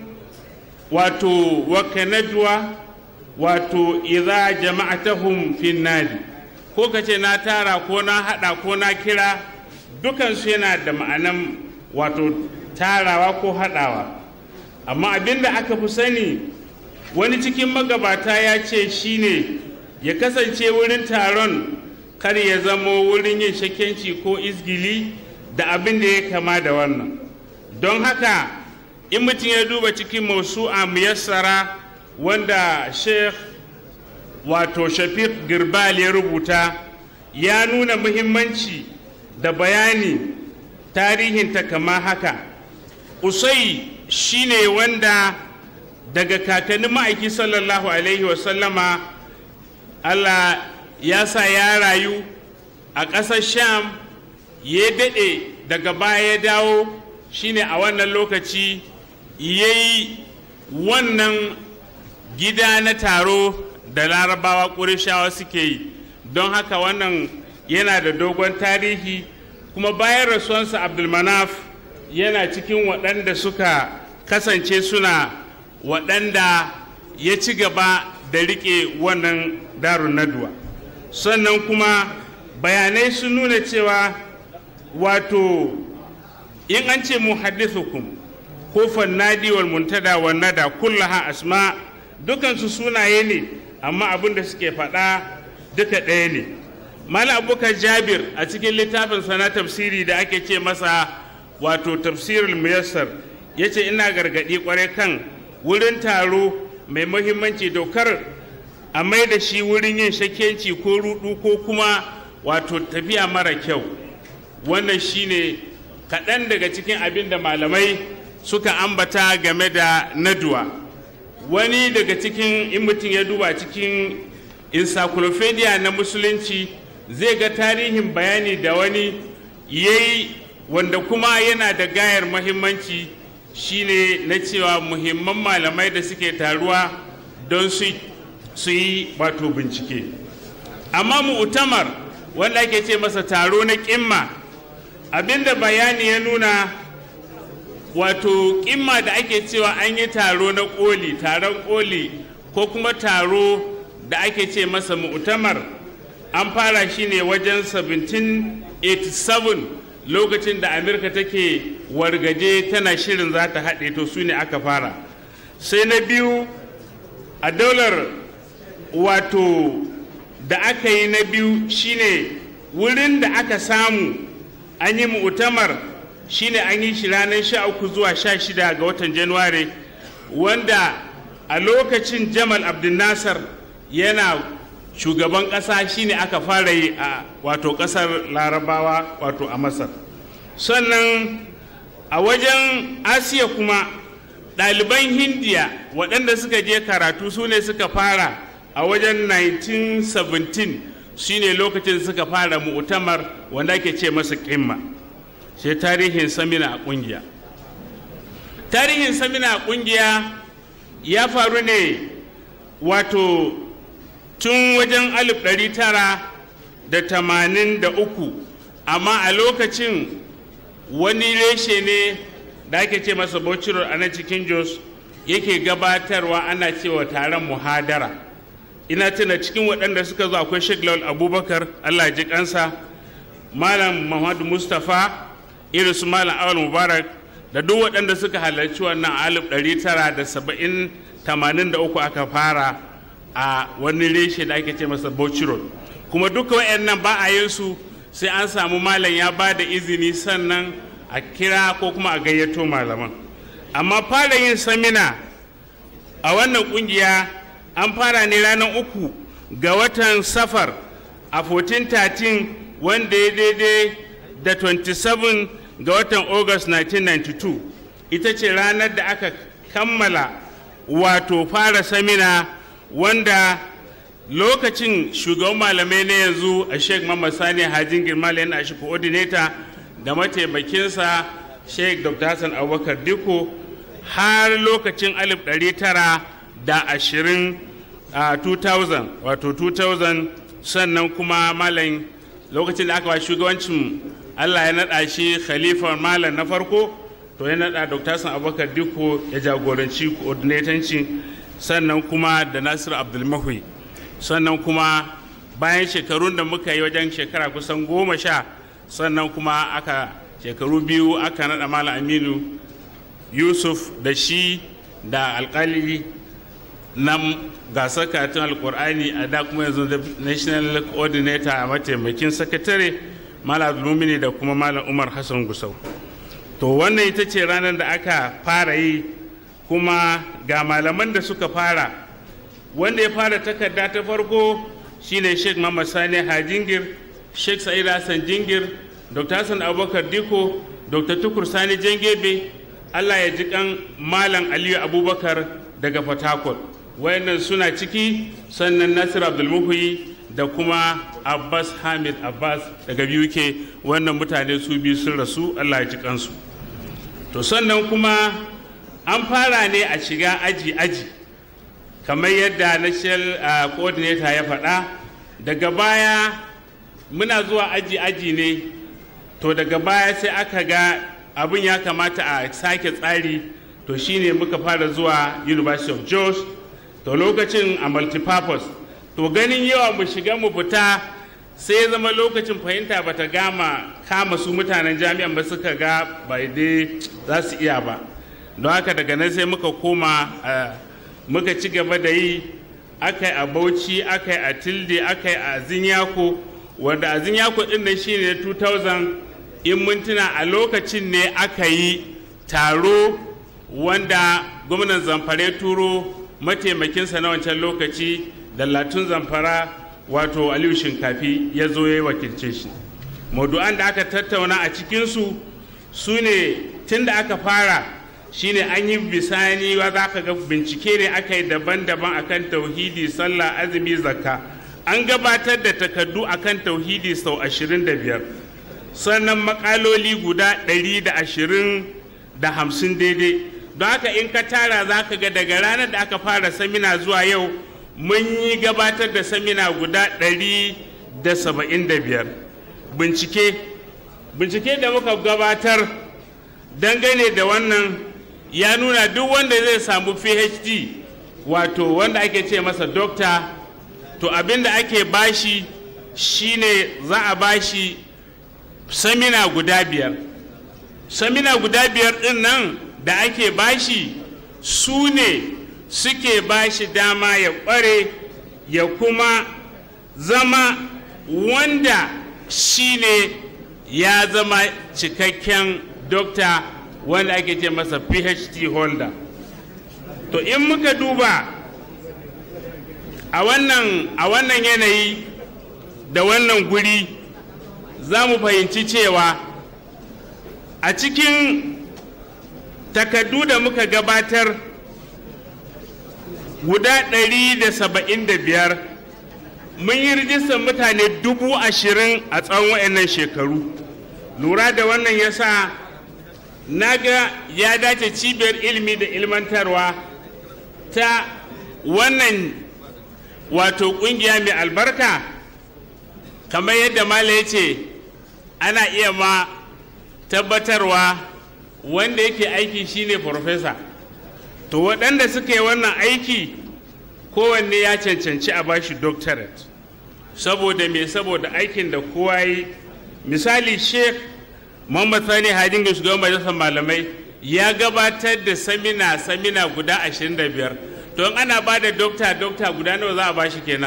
wato waka nadwa wato idza jama'atahum fin nadi ko kace na tara ko na hada ko na kira dukansu yana da ma'anan wato tarawa ko hadawa amma abinda aka fi sani wani cikin magabata ya ce shine ya kasance wurin taron kar ya zamo wurin yin shakenci ko izgili da abin da ya kama da wannan don haka in mutum ya duba cikin mausu'a muyassara wanda sheikh wato shafiq girbal ya rubuta ya nuna muhimmanci da bayani tarihinta kama haka usai shine wanda daga kakannin ma'aiki sallallahu alaihi wasallama allah ya sa ya rayu a ƙasar sham ya daɗe daga baya ya dawo shine a wannan lokaci ya yi wannan gida na taro da larabawa ƙurishawa suke yi don haka wannan yana da dogon tarihi kuma bayan rasuwansa abdulmanaf yana cikin waɗanda suka kasance suna waɗanda ya ci gaba da riƙe wannan darun naduwa sannan kuma bayanai sun nuna cewa wato in an ce muhaddithukum ko fannadi wal muntada wal nada kullaha asma dukansu sunaye ne amma abin da suke faɗa duka ɗaya ne malam abubakar jabir a cikin littafin sana tafsiri da ake ce masa wato tafsirul muyassar ya ce ina gargaɗi kwarai kan wurin taro mai muhimmanci dokar a mai da shi wurin yin shakenci ko rudu ko kuma wato tafiya mara kyau wannan shine kaɗan daga cikin abin da malamai suka ambata game da naduwa wani daga cikin in mutum ya duba cikin encyclopedia na musulunci zai ga tarihin bayani da wani yayi wanda kuma yana da gayar mahimmanci shine na cewa muhimman malamai da suke taruwa don su yi wato bincike amma mu'tamar wanda ake ce masa taro na kimma abinda bayani ya nuna wato kimma da ake cewa an yi taro na koli taron koli ko kuma taro da ake ce masa mu'tamar an fara shi ne wajen 1787 lokacin da amurka take wargaje tana shirin za ta haɗe to su ne aka fara sai na biyu a daular wato da aka yi na biyu shine wurin da aka samu an yi mu'tamar shine an yi shi ranar sha uku zuwa sha shida ga watan januwari wanda a lokacin jamal abdulnasar yana shugaban ƙasa shine aka fara yi a wato ƙasar larabawa wato a masar sannan a wajen asiya kuma ɗaliban hindiya waɗanda suka je karatu su ne suka fara a wajen 1917 shine lokacin suka fara mu'tamar wanda ake ce masa ƙimma sai tarihin samina a ƙungiya tarihin samina a ƙungiya ya faru ne wato tun wajen 1983 amma a lokacin wani reshe ne da ake ce masa bociro a nan cikin jos yake gabatarwa ana cewa taron muhadara ina tuna cikin waɗanda suka zo akwai sheikh lawal abubakar allah ji kansa malam muhammadu mustapha irin su malam awal mubarak da duk waɗanda suka halarci wannan alif ɗari tara da saba'in tamanin da uku aka fara a wani reshe da ake ce masa bociro kuma duka waɗannan ba a yin su sai an samu malam ya ba da izini sannan a kira ko kuma a gayyato malaman amma fara yin samina a wannan kungiya an fara ne ranar uku ga watan safar a 1413 wanda ya daidai da 27 ga watan august 1992 ita ce ranar da aka kammala wato fara samina wanda lokacin shugaban malamai na yanzu a sheikh mamman sani hajin girmala yana shi coordinator da mataimakinsa sheikh dr hassan abubakar diko har lokacin 1920 a 2000 wato 2000 sannan kuma malam lokacin da aka ba shugabancin allah ya naɗa shi khalifar malam na farko to ya naɗa dr san abubakar diko ya jagoranci coordinatanci sannan kuma da nasiru abdulmahui sannan kuma bayan shekarun da muka yi wajen shekara kusan goma sha sannan kuma aka shekaru biyu aka naɗa malam aminu yusuf da shi da alkali na gasar karatun alkur'ani a da kuma yanzu da national coordinator a mataimakin sakatare malam abdulmumini da kuma malam umar hassan gusau to wannan ita ce ranar da aka fara yi kuma ga malaman da suka fara wanda ya fara takarda ta farko shine sheikh Muhammad Sani Hajingir, sheikh Sa'id Hassan Jingir, Dr. Hassan Abubakar Diko, Dr. Tukur Sani Jangebe, Allah ya ji kan Malam Aliyu Abubakar daga Port Harcourt. Wayannan suna ciki sannan Nasir Abdulmuhi da kuma Abbas Hamid Abbas daga BUK wannan mutane su biyu sun rasu Allah ya ji kansu. To sannan kuma an fara ne a shiga aji-aji. kamar yadda national uh, coordinator ya faɗa daga baya muna zuwa aji-aji ne to daga baya sai aka ga abin ya kamata a sake tsari to shine muka fara zuwa university of jos to lokacin a multipurpose to ganin yawa mu shiga mu fita sai ya zama lokacin fahimta bata gama kama su mutanen jami'an ba suka ga bai dai za su iya ba don haka daga nan sai muka koma uh, muka ci gaba da yi aka yi a bauchi aka yi a tilde aka yi a zinyako wanda a zinyako din nan shi ne 2000 in mintuna a lokacin ne aka yi taro wanda gwamnan zamfara turo mataimakinsa na wancan lokaci da latun zamfara wato aliyu shinkafi ya zo ya yi wakilce shi maudu'an da aka tattauna a cikinsu su ne tun da aka fara shine an yi bisani wa za ka ga bincike ne aka yi daban-daban akan tauhidi sallah azumi zakka an gabatar da takardu akan tauhidi sau 25 sannan makaloli guda 120 da hamsin daidai don haka in ka tara za ka ga daga ranar da aka fara samina zuwa yau mun yi gabatar da samina guda 175 bincike bincike da muka gabatar dangane da wannan ya nuna duk wanda zai samu phd wato wanda ake ce masa dokta to abin da ake bashi shine za a bashi samina guda biyar samina guda biyar din nan da ake bashi su ne suke bashi dama ya kware ya kuma zama wanda shine ya zama cikakken dokta wanda ake ce masa phd holder to in muka duba a wannan a wannan yanayi da wannan guri za mu fahimci cewa a cikin takardu da muka gabatar guda 175 mun yi rijistar mutane dubu ashirin a tsawon wayannan shekaru lura da wannan ya sa na ga ya dace cibiyar ilimi da ilmantarwa ta wannan wato kungiya mai albarka kamar yadda mala ya ce ana iya ma tabbatarwa wanda yake aiki shine farfesa to waɗanda suka yi wannan aiki kowanne ya cancanci a bashi doctorate saboda me saboda aikin da kowa yi misali sheikh Muhammad Sani Hadin ga shugaban majalisar malamai ya gabatar da samina samina guda 25 to in ana ba da dokta dokta guda nawa za a ba shi kenan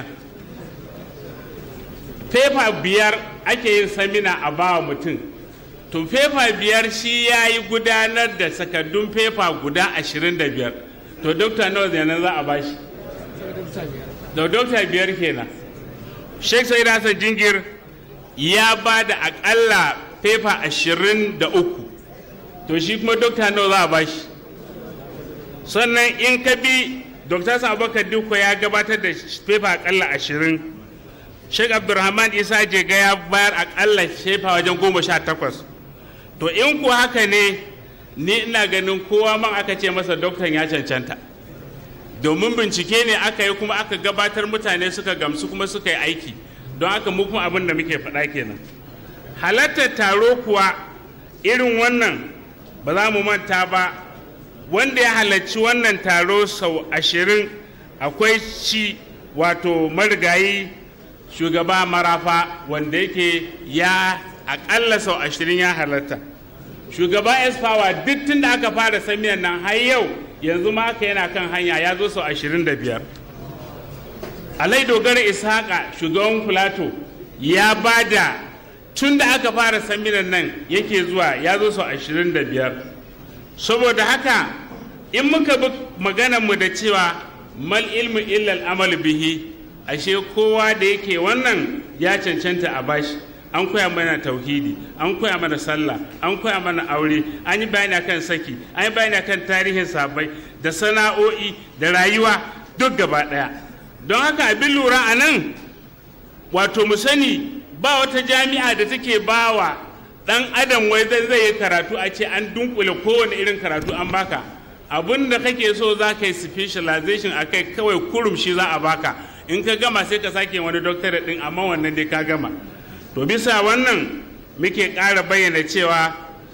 fefa biyar ake yin samina a bawa mutum to fefa biyar shi ya yi gudanar da sakardun fefa guda 25 to dokta nawa kenan za a ba shi da dokta biyar kenan sheikh sai hassan jingir ya ba da akalla fefa ashirin da uku to shi kuma dokta nawa za a ba shi sannan in ka bi dokta abubakar duko ya gabatar da fefa akalla ashirin sheikh abdulrahman isa jega ya bayar akalla fefa wajen goma sha takwas to in ku haka ne ni ina ganin kowa man aka ce masa doktan ya cancanta domin bincike ne aka yi kuma aka gabatar mutane suka gamsu kuma suka yi aiki don haka mu kuma abin da muke faɗa kenan halartar taro kuwa irin wannan ba za mu manta ba wanda ya halarci wannan taro sau ashirin akwai shi wato marigayi shugaba marafa wanda yake ya akalla sau ashirin ya halarta shugaba esfawa duk tun da aka fara samiyan nan har yau yanzu ma aka yana kan hanya ya zo sau ashirin da biyar alai dogara ishaqa shugaban filato ya ba da tun da aka fara saminan nan yake zuwa ya zo sau ashirin da biyar saboda haka in muka bi maganarmu da cewa mal ilmu illal amal bihi ashe kowa da yake wannan ya cancanta a bashi an koya mana tauhidi an koya mana sallah an koya mana aure an yi bayani akan saki an yi bayani akan tarihin sabai da sana'o'i da rayuwa duk gaba daya don haka abin lura a nan wato mu sani ba wata jami'a da take bawa dan adam wai zai zai yi karatu a ce an dunkule kowane irin karatu an baka abin da kake so za ka yi specialization a kai kawai kurum shi za a baka in ka gama sai ka sake wani doctorate din amma wannan dai ka gama to bisa wannan muke ƙara bayyana cewa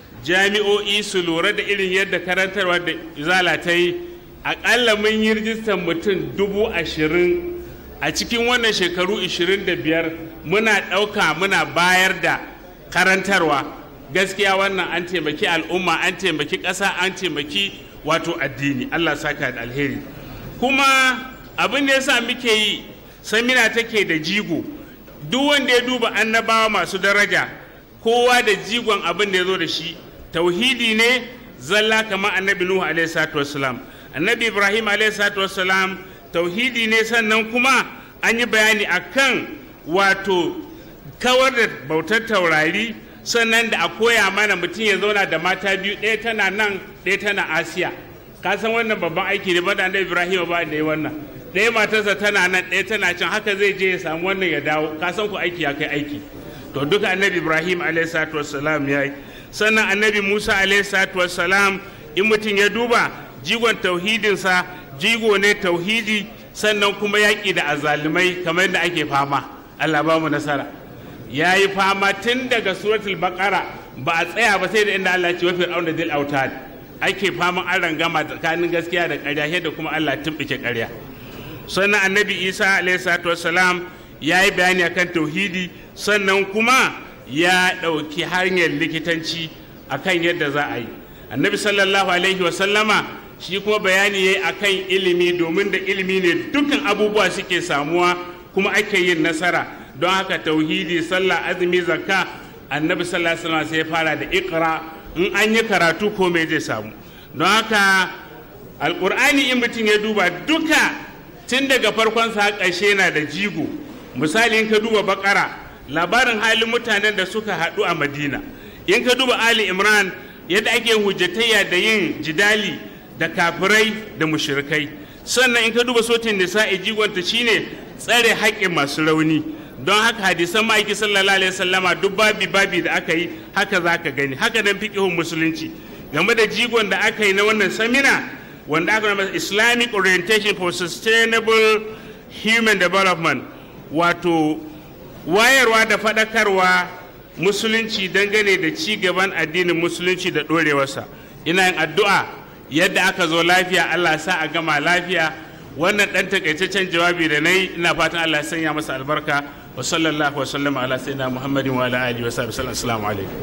jami'o'i su lura da irin yadda karantarwa da izala ta yi aƙalla mun yi rijistar mutum dubu ashirin a cikin wannan shekaru 25 muna ɗauka muna bayar da karantarwa gaskiya wannan an taimaki al'umma an taimaki ƙasa an taimaki wato addini allah saka da alheri kuma abin da yasa muke yi samina take da jigo duk wanda ya duba annabawa masu daraja kowa da jigon abin da ya zo da shi tauhidi ne zalla kamar annabi nuhu alaihi salatu wassalam annabi ibrahim alaihi salatu wassalam tauhidi ne sannan kuma an yi bayani akan wato kawar da bautar taurari sannan da a koya mana mutum ya zauna da mata biyu ɗaya tana nan ɗaya tana asiya ka san wannan babban aiki ne ba da annabi ibrahim ba da yi wannan ɗaya matarsa tana nan ɗaya tana can haka zai je ya samu wannan ya dawo ka san ku aiki ya kai aiki to duka annabi ibrahim alayhi salatu wassalam ya yi sannan annabi musa alayhi salatu wassalam in mutum ya duba jigon tauhidinsa jigo ne tauhidi sannan kuma yaƙi da azalumai kamar yadda ake fama allah ba mu nasara ya yi fama tun daga suratul baqara ba a tsaya ba sai da inda allah ce wa fir'auna dil autad ake faman an rangama tsakanin gaskiya da ƙarya da kuma allah tumɓuke ƙarya sannan annabi isa alaihissalatu wassalam ya yi bayani akan tauhidi sannan kuma ya ɗauki hanyar likitanci akan yadda za a yi annabi sallallahu alaihi wasallama shi kuma bayani ya yi akan ilimi domin da ilimi ne dukkan abubuwa suke samuwa kuma ake yin nasara don haka tauhidi sallah azumi zakka annabi sallallahu alaihi wasallam sai ya fara da ikra in an yi karatu ko me zai samu don haka alkur'ani in mutum ya duba duka tun daga farkon sa ƙarshe na da jigo misali in ka duba bakara labarin halin mutanen da suka haɗu a madina in ka duba ali imran yadda ake hujjatayya da yin jidali da kafirai da mushrikai sannan in ka duba sotin nisa'i jigonta shine tsare haƙƙin masu rauni don haka hadisan ma'aiki sallallahu alaihi wasallama duk babi babi da aka yi haka za ka gani haka nan fiqhun musulunci game da jigon da aka yi na wannan samina wanda aka nama islamic orientation for sustainable human development wato wayarwa da faɗakarwa musulunci dangane da ci gaban addinin musulunci da ɗorewarsa ina yin addu'a yadda aka zo lafiya allah sa a gama lafiya wannan ɗan takaitaccen jawabi da na yi ina fatan allah ya sanya masa albarka wa sallallahu wa sallama ala sayyidina muhammadin wa ala alihi wa sahbihi assalamu alaikum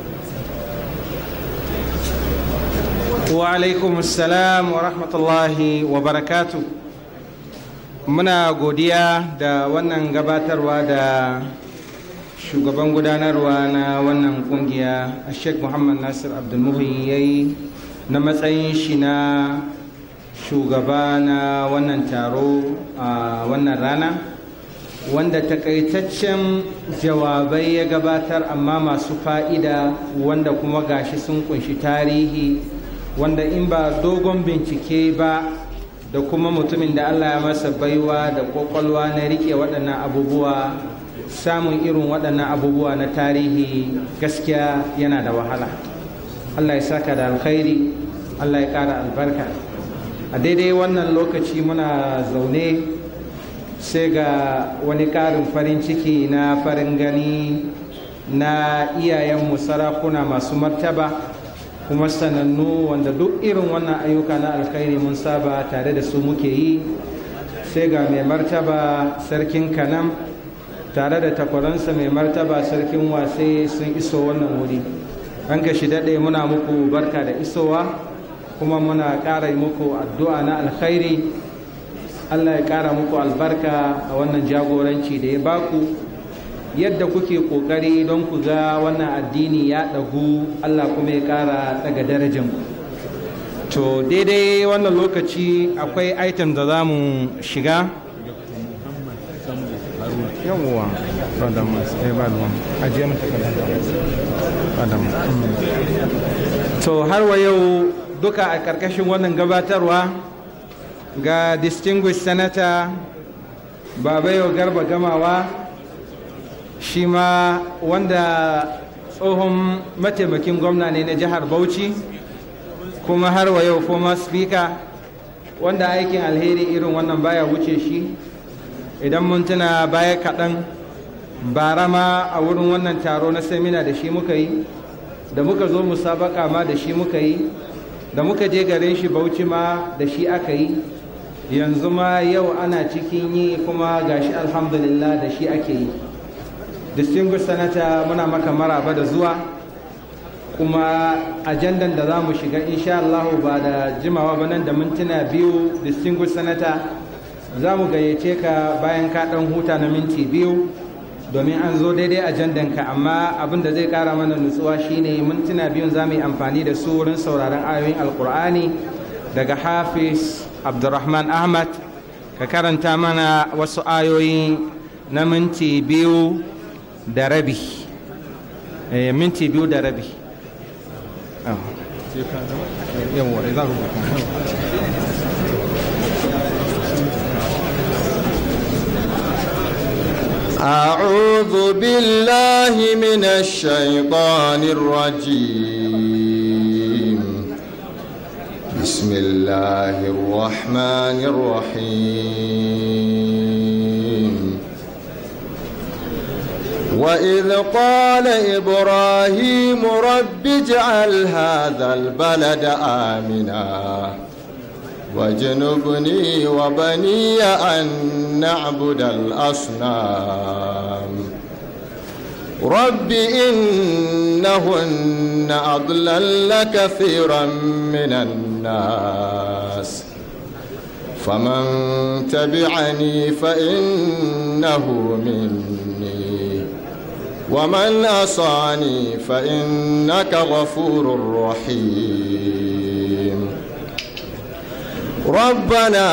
wa alaikum salam wa rahmatullahi wa barakatu muna godiya da wannan gabatarwa da shugaban gudanarwa na wannan kungiya sheikh muhammad nasir abdulmuhi ya yi na matsayin shi na shugaba na wannan taro a wannan rana wanda takaitaccen jawabai ya gabatar amma masu fa'ida wanda kuma gashi sun kunshi tarihi wanda in ba dogon bincike ba da kuma mutumin da Allah ya masa baiwa da kwakwalwa na rike waɗannan abubuwa samun irin waɗannan abubuwa na tarihi gaskiya yana da wahala Allah ya saka da alkhairi Allah ya ƙara albarka a daidai wannan lokaci muna zaune sai ga wani ƙarin farin ciki na farin gani na iyayenmu sarakuna masu martaba kuma sanannu wanda duk irin wannan ayyuka na alkhairi mun saba tare da su muke yi sai ga mai martaba sarkin kanam tare da takwaransa mai martaba sarkin wasai sun iso wannan wuri an shi daɗe muna muku barka da isowa kuma muna ƙara yi muku addu'a na alkhairi allah ya ƙara muku albarka a wannan jagoranci da ya baku yadda kuke ƙoƙari don ku ga wannan addini ya ɗagu allah kuma ya ƙara daga darajan to daidai wannan lokaci akwai item da za mu shiga yawwa madam eh madam ajiye mu madam to har wa yau duka a karkashin wannan gabatarwa ga distinguished senator babayo garba gamawa shi ma wanda tsohon mataimakin gwamna ne na jihar bauchi kuma har wa yau former speaker wanda aikin alheri irin wannan baya wuce shi idan mun tuna baya kaɗan bara ma a wurin wannan taro na semina da shi muka yi da muka zo musabaka ma da shi muka yi da muka je garin shi bauchi ma da shi aka yi yanzu ma yau ana cikin yi kuma gashi alhamdulillah da shi ake yi distinguished senator muna maka maraba da zuwa kuma ajandan da za mu shiga insha Allah ba da jimawa ba nan da mintuna biyu distinguished senator za mu gayyace ka bayan ka ɗan huta na minti biyu domin an zo daidai ajandanka amma abin da zai kara mana nutsuwa shine mintuna biyun za mu yi amfani da su wurin sauraron ayoyin alkur'ani daga hafiz abdurrahman ahmad ka karanta mana wasu ayoyi na minti biyu da rabi minti biyu da rabi أعوذ بالله من الشيطان الرجيم بسم الله الرحمن الرحيم وإذ قال إبراهيم رب اجعل هذا البلد آمنا واجنبني وبني أن نعبد الأصنام رب إنهن أضلل كثيرا من الناس فمن تبعني فإنه مني ومن أصاني فإنك غفور رحيم ربنا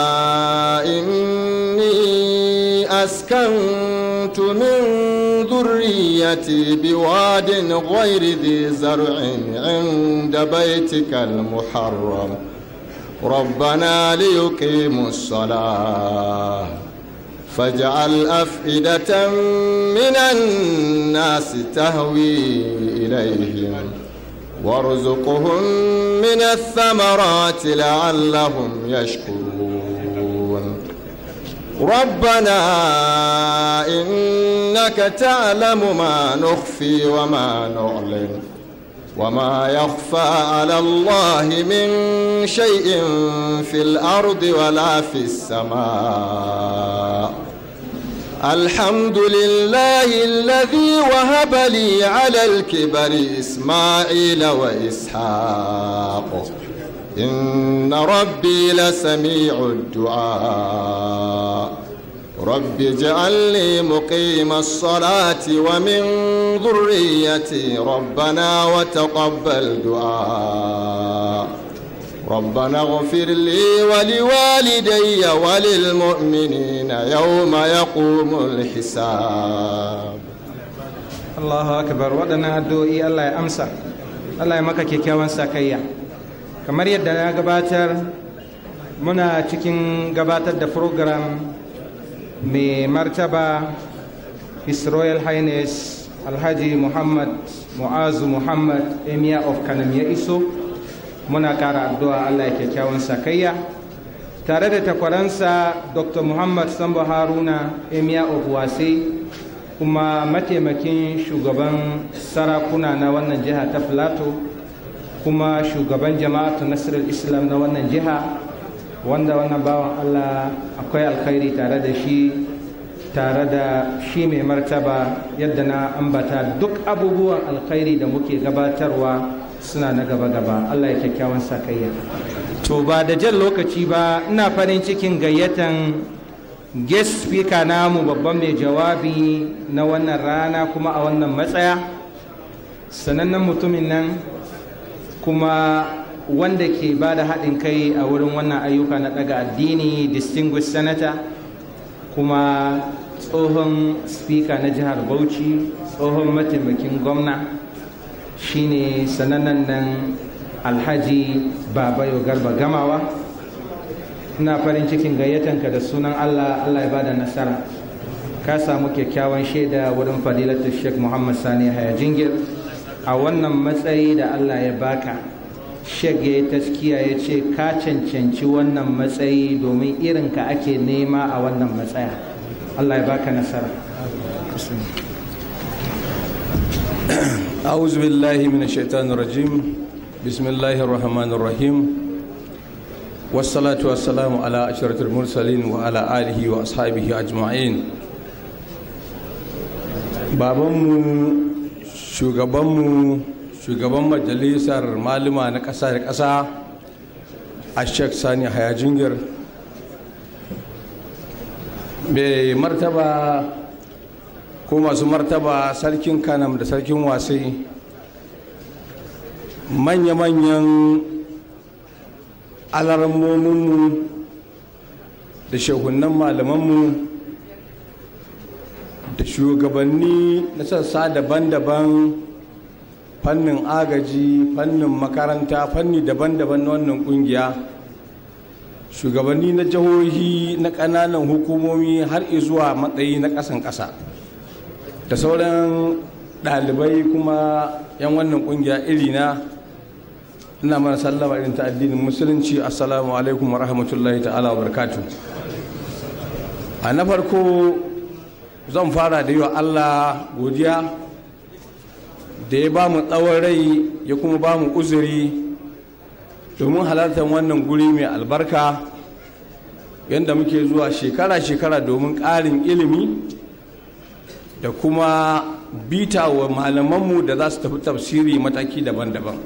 إني أسكنت من ذريتي بواد غير ذي زرع عند بيتك المحرم ربنا ليقيموا الصلاة فاجعل أفئدة من الناس تهوي إليهم وارزقهم من الثمرات لعلهم يشكرون ربنا إنك تعلم ما نخفي وما نعلن وما يخفى على الله من شيء في الأرض ولا في السماء الحمد لله الذي وهب لي على الكبر إسماعيل وإسحاق إن ربي لسميع الدعاء رب اجعلني مقيم الصلاة ومن ذريتي ربنا وتقبل دعاء ربنا اغفر لي ولوالدي وللمؤمنين يوم يقوم الحساب Allahu akbar waɗannan addu'o'i Allah ya amsa Allah ya maka kyakkyawan sakayya kamar yadda na gabatar muna cikin gabatar da program mai martaba His Royal Highness Alhaji Muhammad Mu'azu Muhammad Emir of Kanam ya iso muna ƙara addu'a allah ya kyakkyawan sakayya tare da takwaransa dr muhammad sambo haruna emiya obuwase kuma mataimakin shugaban sarakuna na wannan jiha ta filato kuma shugaban jama'atu nasirar islam na wannan jiha wanda wannan bawan allah akwai alkhairi tare da shi tare da shi mai martaba yadda na ambata duk abubuwan alkhairi da muke gabatarwa suna na gaba-gaba allah ya kyakkyawan sakayya to ba da jan lokaci ba ina farin cikin gayyatan guest speaker namu babban mai jawabi na wannan rana kuma a wannan matsaya sanannen mutumin nan kuma wanda ke ba da haɗin kai a wurin wannan ayyuka na ɗaga addini distinguished senator kuma tsohon speaker na jihar bauchi tsohon mataimakin gwamna shine sanannen nan alhaji babayo garba gamawa ina farin cikin gayyatanka da sunan allah allah ya bada nasara ka samu kyakkyawan shaida wurin fadilatul sheikh muhammad sani haya jingir a wannan matsayi da allah ya baka sheikh ya yi taskiya ya ce ka cancanci wannan matsayi domin irinka ake nema a wannan matsaya allah ya baka nasara أعوذ بالله من الشيطان الرجيم بسم الله الرحمن الرحيم والصلاة والسلام على أشرة المرسلين وعلى آله وأصحابه أجمعين babanmu shugabanmu shugaban majalisar malama na ƙasa da ƙasa a sheikh sani hayajingir mai martaba ko masu martaba sarkin kanam da sarkin wasai manya-manyan alarmominmu da shehunan malamanmu da shugabanni na sassa daban-daban fannin agaji fannin makaranta fanni daban-daban na wannan kungiya shugabanni na jihohi na ƙananan hukumomi har zuwa matsayi na ƙasan ƙasa da sauran ɗalibai kuma 'yan wannan ƙungiya iri na ina mana sallama irin ta addinin musulunci assalamu alaikum wa rahmatullahi ta'ala wa barakatu a na farko zan fara da yi wa allah godiya da ya ba mu tsawon rai ya kuma ba mu uzuri domin halartar wannan guri mai albarka yadda muke zuwa shekara-shekara domin ƙarin ilimi da kuma bita wa malamanmu da za su tafi tafsiri mataki daban-daban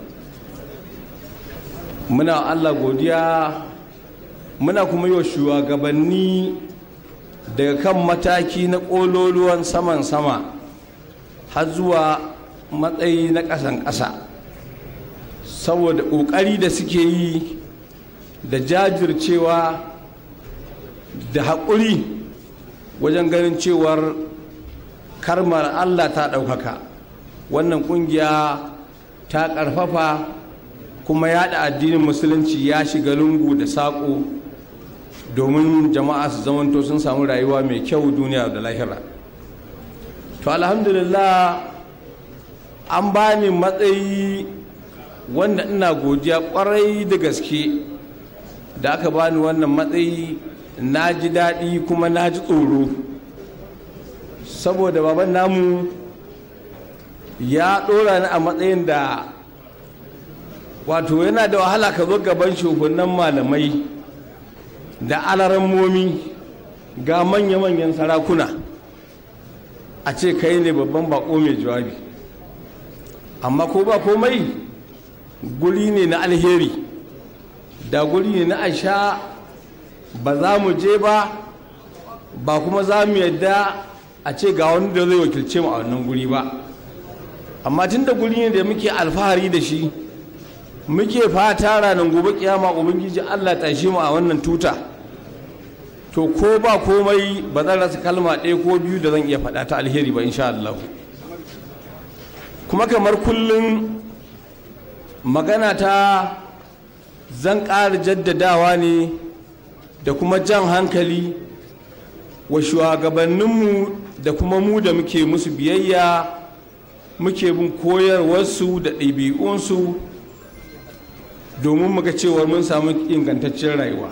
muna allah godiya muna kuma yi wa shugabanni daga kan mataki na ƙololuwan saman sama har zuwa matsayi na ƙasan ƙasa saboda ƙoƙari da suke yi da jajircewa da haƙuri wajen ganin cewar karmar allah ta ɗaukaka wannan ƙungiya ta ƙarfafa kuma yaɗa addinin musulunci ya shiga lungu da saƙo domin jama'a su zamanto sun samu rayuwa mai kyau duniya da lahira to alhamdulillah an bani matsayi wanda ina godiya kwarai da gaske da aka bani wannan matsayi na ji daɗi kuma na ji tsoro saboda baban namu ya ɗora ni a matsayin da wato yana da wahala ka zo gaban shugunan malamai da alarammomi ga manya-manyan sarakuna a ce kai ne babban bako mai jawabi amma ko ba komai guri ne na alheri da guri ne na asha ba za mu je ba ba kuma za mu yadda a ce ga wani da zai wakilce mu a wannan guri ba amma tun da guri ne da muke alfahari da shi muke fata ranar gobe kiyama ubangiji allah tashi mu a wannan tuta to ko ba komai ba zan rasa kalma ɗaya ko biyu da zan iya faɗa ta alheri ba insha Allah kuma kamar kullum magana ta zan ƙara jaddadawa ne da kuma jan hankali wa shugabanninmu da kuma mu da muke musu biyayya muke bin koyarwarsu da ɗabi'unsu domin muga cewar mun samu ingantaccen rayuwa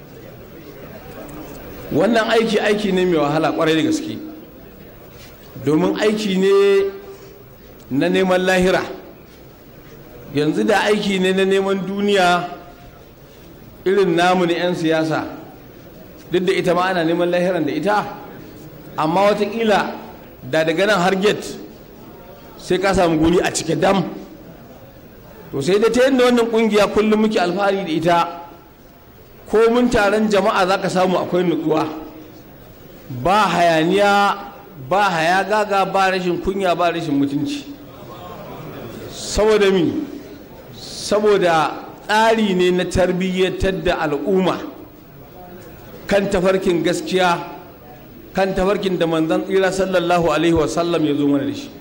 wannan aiki aiki ne mai wahala kwarai da gaske domin aiki ne na neman lahira yanzu da aiki ne na neman duniya irin namu na 'yan siyasa duk da ita ma ana neman lahiran da ita amma watakila da daga nan har gate sai ka samu guri a cike dam to sai da ta yadda wannan kungiya kullum muke alfahari da ita ko mun taron jama'a za ka samu akwai nutsuwa ba hayaniya ba haya gaga ba rashin kunya ba rashin mutunci saboda mi saboda tsari ne na tarbiyyatar da al'umma kan tafarkin gaskiya kan tafarkin da manzan tsira sallallahu alaihi wasallam ya zo mana da shi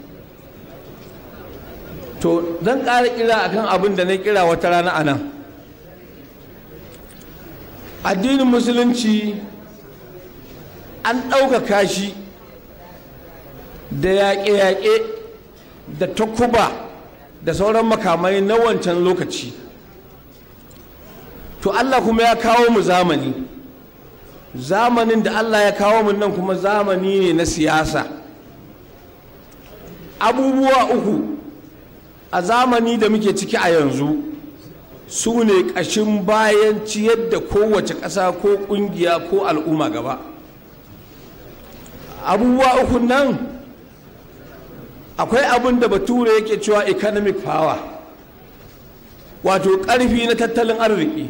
to zan ƙara kira akan abin da na kira wata rana a nan addinin musulunci an ɗaukaka shi da yaƙe-yaƙe da takuba da sauran makamai na wancan lokaci to allah kuma ya kawo mu zamani zamanin da allah ya kawo mu nan kuma zamani ne na siyasa abubuwa uku a zamani da muke ciki a yanzu su ne ƙashin bayan ciyar da kowace ƙasa ko ƙungiya ko al'umma gaba abubuwa uku nan akwai abin da bature yake cewa economic power wato ƙarfi na tattalin arziki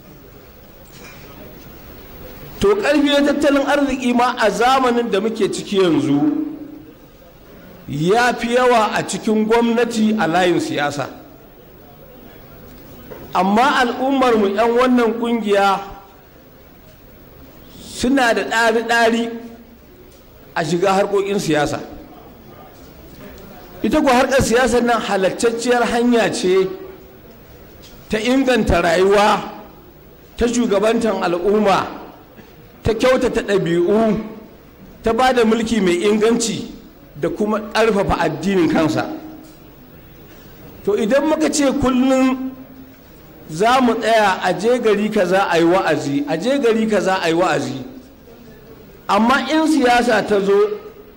to ƙarfi na tattalin arziki ma a zamanin da muke ciki yanzu ya fi yawa a cikin gwamnati a layin siyasa amma al'ummarmu 'yan wannan kungiya suna da ɗari-ɗari a shiga harkokin siyasa ita ku harkar siyasar nan halattacciyar hanya ce ta inganta rayuwa ta shugabantar al'umma ta kyautata ɗabi'u ta ba da mulki mai inganci da kuma ƙarfafa addinin kansa to idan muka ce kullum za mu tsaya a je gari kaza a yi wa'azi a je gari kaza a yi wa'azi amma in siyasa ta zo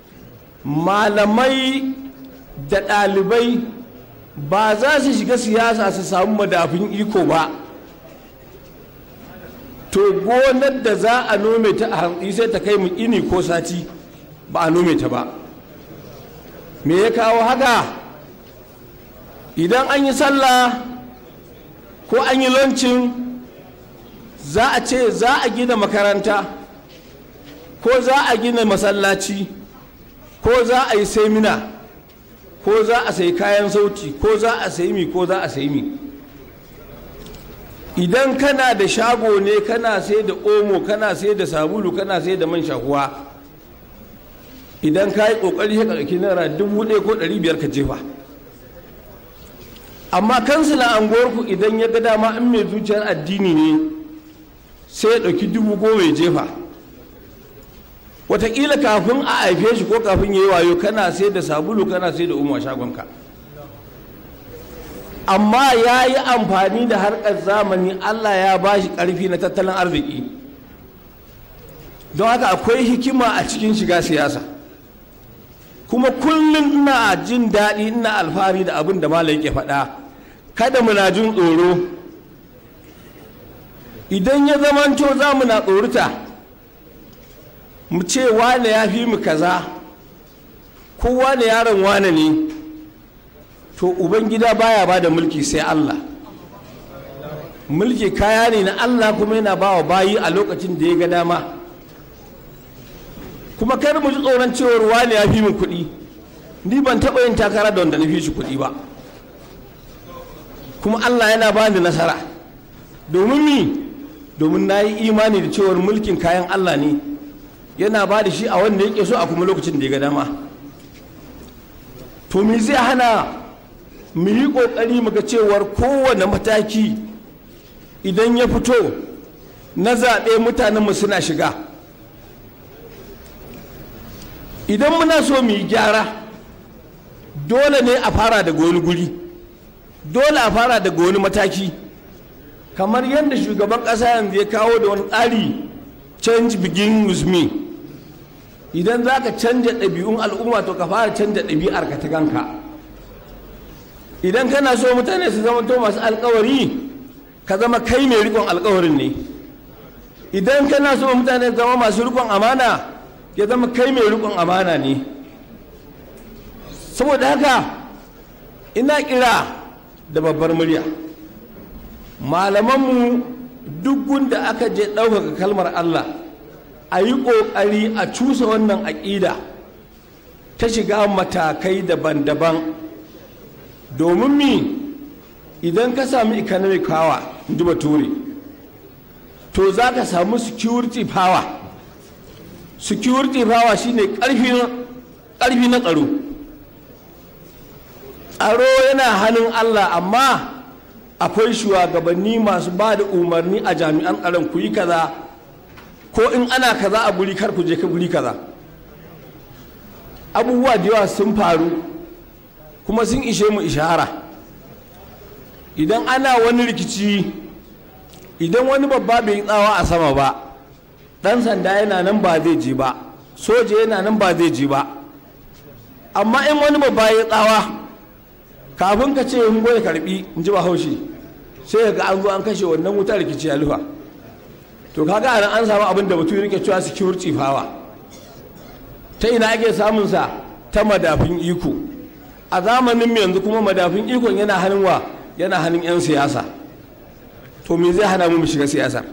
malamai da ɗalibai ba za su shiga siyasa su samu madafin iko ba to gonar da za a nome ta a hantsi sai ta kai mu ini ko sati ba a nome ta ba me ya kawo haka idan an yi sallah ko an yi lancin za a ce za a gina makaranta ko za a gina masallaci ko za a yi semina ko za a sayi kayan sauti ko za a sayi mi ko za a sayi mi idan kana da shago ne kana sai da omo kana sai da sabulu kana sai da man shahuwa idan ka yi ƙoƙari ya ƙarƙi naira dubu ɗaya ko ɗari biyar ka jefa amma kansila anguwarku idan ya ga dama in mai zuciyar addini ne sai ya ɗauki dubu goma ya jefa wataƙila kafin a haife shi ko kafin ya yi wayo kana sai da sabulu kana sai da umu a shagonka amma ya yi amfani da harkar zamani allah ya ba shi ƙarfi na tattalin arziki don haka akwai hikima a cikin shiga siyasa kuma kullum ina jin daɗi ina alfahari da abin da malam yake faɗa kada muna jin tsoro idan ya zamanto za mu na tsorita mu ce wane ya fi mu kaza ko wane yaron wane ne to ubangida baya ba da mulki sai allah mulki kaya ne na allah kuma yana ba wa bayi a lokacin da ya ga dama kuma kar mu ji tsoron cewar wane ya fi mu kuɗi ni ban taɓa yin takara da wanda na fi shi kuɗi ba kuma allah yana ba ni nasara domin mi domin na yi imani da cewar mulkin kayan allah ne yana ba da shi a wanda yake so a kuma lokacin da ya ga dama to me zai hana mu yi ƙoƙari mu ga cewar kowane mataki idan ya fito na zaɓe mutanenmu suna shiga idan muna so mu yi gyara dole ne a fara daga wani guri dole a fara daga wani mataki kamar yadda shugaban ƙasa yanzu ya kawo da wani tsari change begin with me idan za ka canja ɗabi'un al'umma to ka fara canja ɗabi'ar ka ta kanka idan kana so mutane su zama to masu alkawari ka zama kai mai rikon alkawarin ne idan kana so mutane su zama masu rikon amana ya zama kai mai rikon amana ne saboda haka ina kira da babbar murya malamanmu duk gunda aka je ɗaukaka kalmar allah a yi ƙoƙari a cusa wannan aƙida ta shiga matakai daban-daban domin mi idan ka sami economic power in ji bature to za ka samu security power security power shine ƙarfi na tsaro tsaro yana hannun allah amma akwai shugabanni masu ba da umarni a jami'an tsaron ku yi kaza ko in ana kaza a guri kar ku je ka guri kaza abubuwa da yawa sun faru kuma sun ishe mu ishara idan ana wani rikici idan wani babba bai yi tsawa a sama ba dan sanda yana nan ba zai je ba soja yana nan ba zai je ba amma in wani babba ya tsawa kafin ka ce in goya karbi in ji bahaushe sai ga an zo an kashe wannan wutar rikici ya lufa to kaga anan an samu abin da mutum rike cewa security power ta ina ake samun sa ta madafin iko a zamanin mu yanzu kuma madafin ikon yana hannun wa yana hannun yan siyasa to me zai hana mu mu shiga siyasar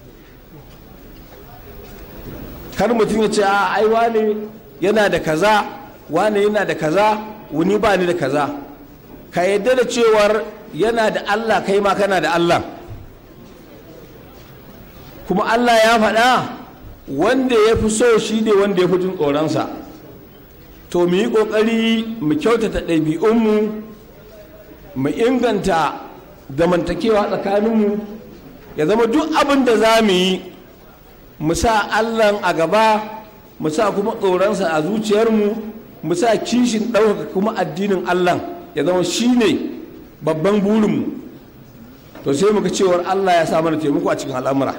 kar mutum ya ce a ai wane yana da kaza wane yana da kaza wani ba ni da kaza ka yadda da cewar yana da Allah kai ma kana da Allah kuma Allah ya faɗa wanda ya fi so shi ne wanda ya fi jin tsoronsa to mu yi ƙoƙari mu kyautata ɗabi'unmu mu inganta zamantakewa tsakaninmu ya zama duk abin da za mu yi mu sa Allah a gaba mu sa kuma tsoronsa a zuciyarmu mu sa kishin ɗaukaka kuma addinin Allah ya zama shi ne babban burinmu to sai muka cewar Allah ya sa mana taimako a cikin al'amura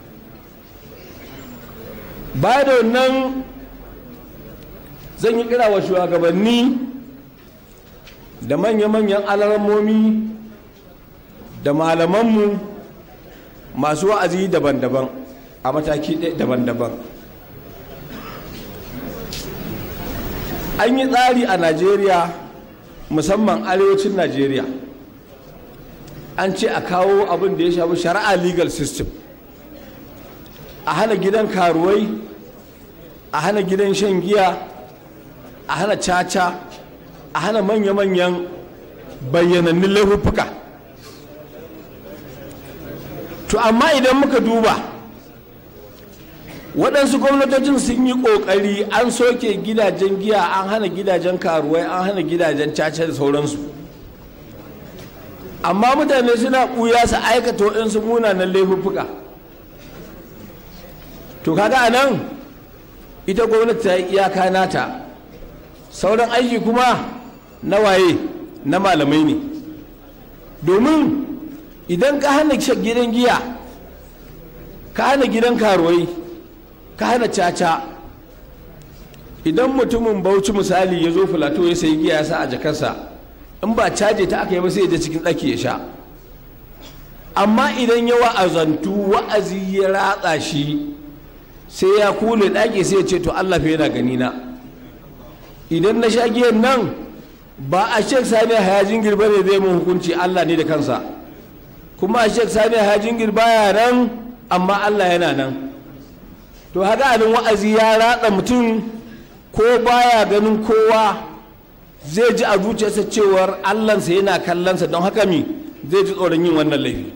baya da wannan zan yi kira wa shugabanni da manya-manyan alarammomi da malamanmu masu wa'azi daban-daban a mataki daban-daban an yi tsari a najeriya musamman arewacin najeriya an ce a kawo abin da ya shafi shari'a legal system a hana gidan karuwai a hana gidan shan giya a hana caca a hana manya-manyan bayyanannun laifuffuka to amma idan muka duba waɗansu gwamnatocin sun yi ƙoƙari an soke gidajen giya an hana gidajen karuwai an hana gidajen caca da sauransu amma mutane suna ɓuya su aikata waɗansu munanan laifuffuka to kaga a nan ita gwamnati ta yi iyaka nata sauran aiki kuma na waye na malamai ne domin idan ka hana gidan giya ka hana gidan karuwai ka hana caca idan mutumin bauchi misali ya zo filato ya sayi giya ya sa a jakarsa in ba caje ta aka yi ba sai ya je cikin ɗaki ya sha amma idan ya wa'azantu wa'azi ya ratsa shi sai ya kule ɗaki sai ya ce to allah fa yana gani na idan na sha giyan nan ba a shek sani hayajin girba ne zai mun hukunci allah ne da kansa kuma a shek sani hayajin girba ya nan amma allah yana nan to haka abin wa'azi ya ratsa mutum ko baya ganin kowa zai ji a zuciyarsa cewar allansa yana kallonsa don haka mi zai ji tsoron yin wannan laifi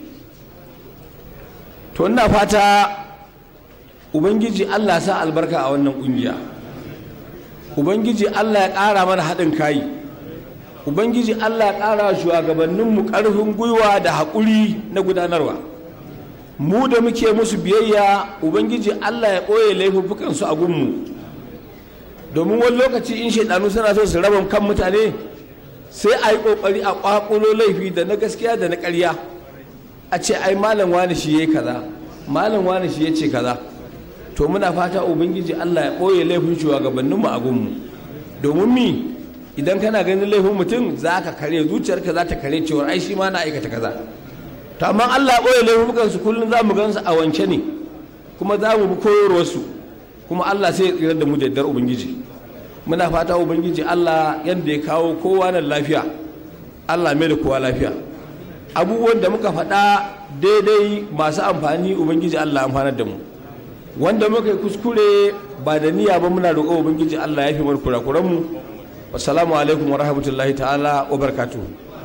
to ina fata ubangiji allah sa albarka a wannan kungiya ubangiji allah ya ƙara mana haɗin kayi ubangiji allah ya ƙara shugabanninmu ƙarfin gwiwa da haƙuri na gudanarwa mu da muke musu biyayya ubangiji allah ya ɓoye laifuffukansu a gunmu domin wani lokaci in shaidanu suna so su raba kan mutane sai a yi ƙoƙari a ƙwaƙulo laifi da na gaskiya da na ƙarya a ce ai malam wani shi yayi kaza malam wani shi yace kaza to muna fata ubangiji Allah ya ɓoye laifin shugabanninmu a gunmu domin mi idan kana ganin laifin mutum za ka kare zuciyarka za ta kare cewar ai shi ma na aikata kaza to amma Allah ya ɓoye laifukan su kullum za mu gansu a wance ne kuma za mu bi koyarwarsu kuma Allah sai ya tsira da mu da yardar ubangiji muna fata ubangiji Allah yadda ya kawo kowa nan lafiya Allah mai da kowa lafiya abubuwan da muka faɗa daidai masu amfani ubangiji Allah amfanar da mu wanda muka yi kuskure ba da niyya ba muna roƙo ubangiji Allah ya fi mana kurakuran mu assalamu alaikum wa rahmatullahi ta'ala wa barakatuh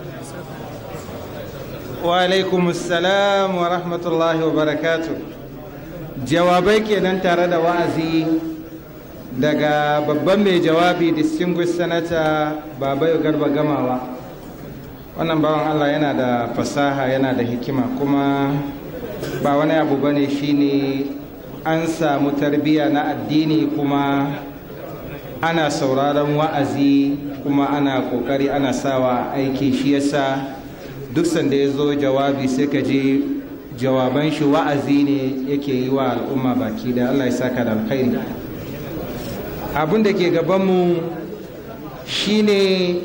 wa alaikum assalam wa rahmatullahi wa barakatuh jawabai kenan tare da wa'azi daga babban mai jawabi distinguished senator babayo garba gamawa wannan bawan Allah yana da fasaha yana da hikima kuma ba wani abu bane shine an samu tarbiyya na addini kuma ana sauraron wa'azi kuma ana kokari ana sawa aiki shi yasa duk sanda ya zo jawabi sai ka je jawaban shi wa'azi ne yake yi wa al'umma baki da allah ya saka da alkhairi abin da ke gabanmu shine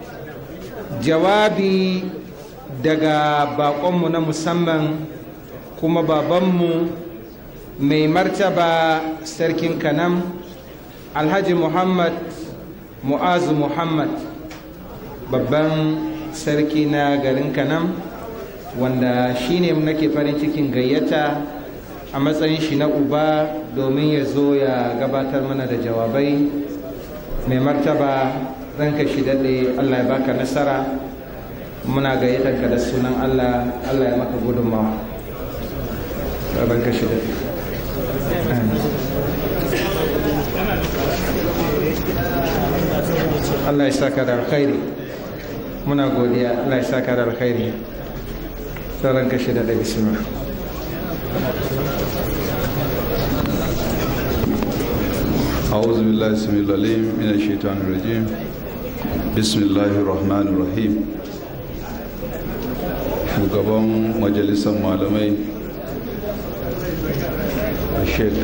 jawabi daga bakonmu na musamman kuma babanmu mai martaba sarkin kanam alhaji muhammad mu'azu muhammad babban sarki na garin kanam wanda shine nake farin cikin gayyata a matsayin shi na uba domin ya zo ya gabatar mana da jawabai mai martaba ranka shi daɗe allah ya baka nasara muna gayyatar ka da sunan allah allah ya maka gudunmawa ranka shi daɗe Allah ya saka da alkhairi muna godiya Allah ya saka da alkhairi sauran kashi da da bismillah أعوذ بالله السميع العليم من الشيطان الرجيم بسم الله الرحمن الرحيم shugaban majalisar malamai sheik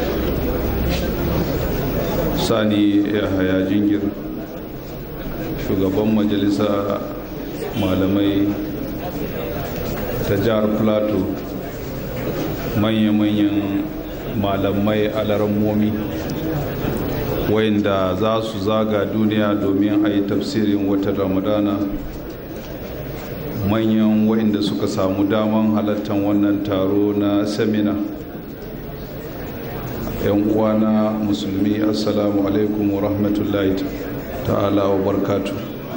sani yahaya jingir shugaban majalisa malamai ta jihar plateau manya-manyan malamai alarmomi wayanda za su zaga duniya domin a yi tafsirin watan ramadana manyan wayanda suka samu daman halartar wannan taro na semina yan uwana musulmi assalamu alaikum wa rahmatullahi ta'ala wa barkatu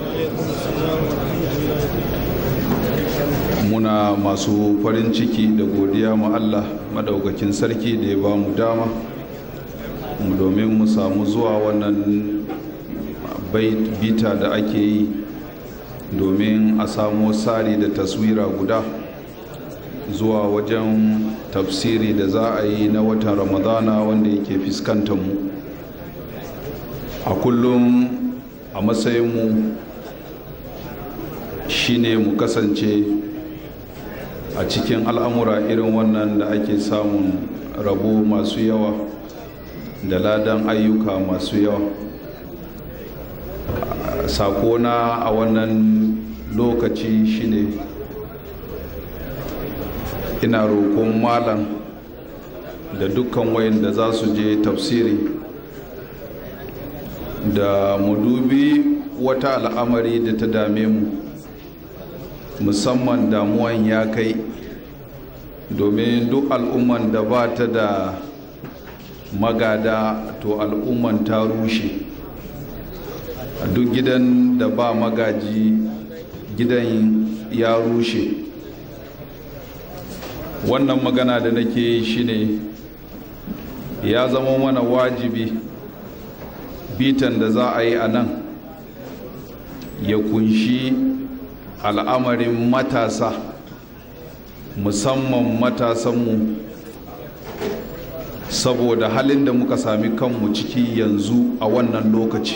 muna masu farin ciki da godiya ma Allah madaukakin sarki da ya ba mu dama domin mu samu zuwa wannan bita da ake yi domin a samu tsari da taswira guda zuwa wajen tafsiri da za a yi na watan ramadana wanda yake fuskantar mu a kullum a matsayinmu shine mu kasance a cikin al'amura irin wannan da ake samun rabo masu yawa da ladan ayyuka masu yawa sakona a wannan lokaci shine ina roƙon malam da dukkan wayanda za su je tafsiri da mu dubi wata al'amari da ta dame mu musamman damuwan ya kai domin duk al'umman da ba ta da magada to al'umman ta rushe duk gidan da ba magaji gidan ya rushe wannan magana da nake yi shine ya zama mana wajibi bitan da za a yi a nan ya kunshi al'amarin matasa musamman matasanmu saboda halin da muka sami kanmu ciki yanzu a wannan lokaci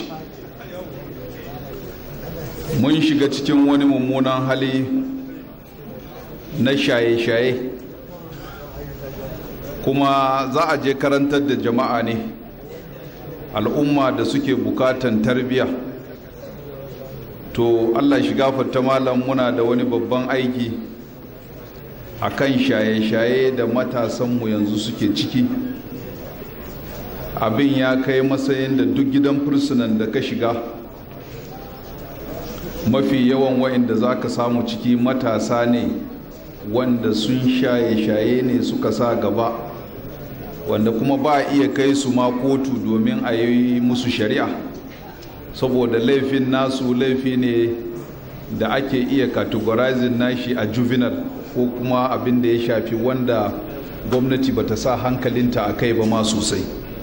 mun shiga cikin wani mummunan hali na shaye-shaye kuma za a je karantar da jama'a ne al'umma da suke bukatan tarbiyya to allah shi gafarta malam muna da wani babban aiki a kan shaye-shaye da matasanmu yanzu suke ciki abin ya kai matsayin da duk gidan fursunan da ka shiga mafi yawan wa'inda za ka samu ciki matasa ne wanda sun shaye-shaye ne suka sa gaba wanda kuma ba a iya kai su ma kotu domin a yi musu shari'a saboda laifin nasu laifi ne da ake iya categorizing nashi a juvenile ko kuma abin da ya shafi wanda gwamnati bata sa hankalinta a kai ba ma sosai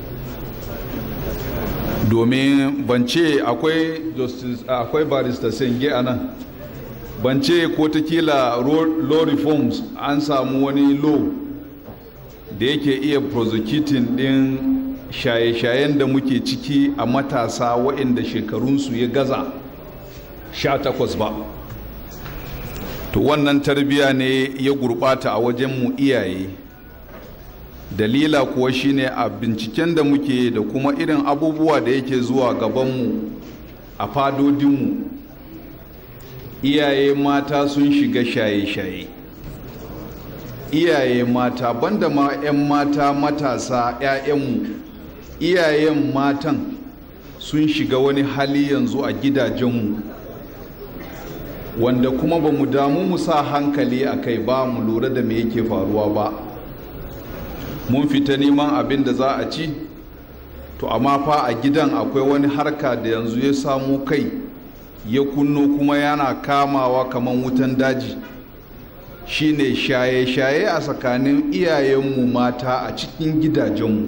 domin bance akwai akwai barista senge a nan bance ko ta kila law reforms an samu wani law da yake iya prosecuting din shaye-shayen da muke ciki a matasa waɗanda shekarunsu ya gaza 18 ba to wannan tarbiya ne ya gurɓata a wajenmu iyaye dalila kuwa shine a binciken da muke da kuma irin abubuwa da yake zuwa gabanmu a fadodinmu iyaye mata sun shiga shaye-shaye iyaye mata banda ma 'yan mata matasa 'ya'yanmu iyayen matan sun shiga wani hali yanzu a gidajenmu wanda kuma ba mu damu mu sa hankali a kai ba mu lura da me yake faruwa ba mun fita neman abin da za a ci to amma fa a gidan akwai wani harka da yanzu ya samu kai ya kunno kuma yana kamawa kamar wutan daji shine shaye-shaye a tsakanin iyayenmu mata a cikin gidajenmu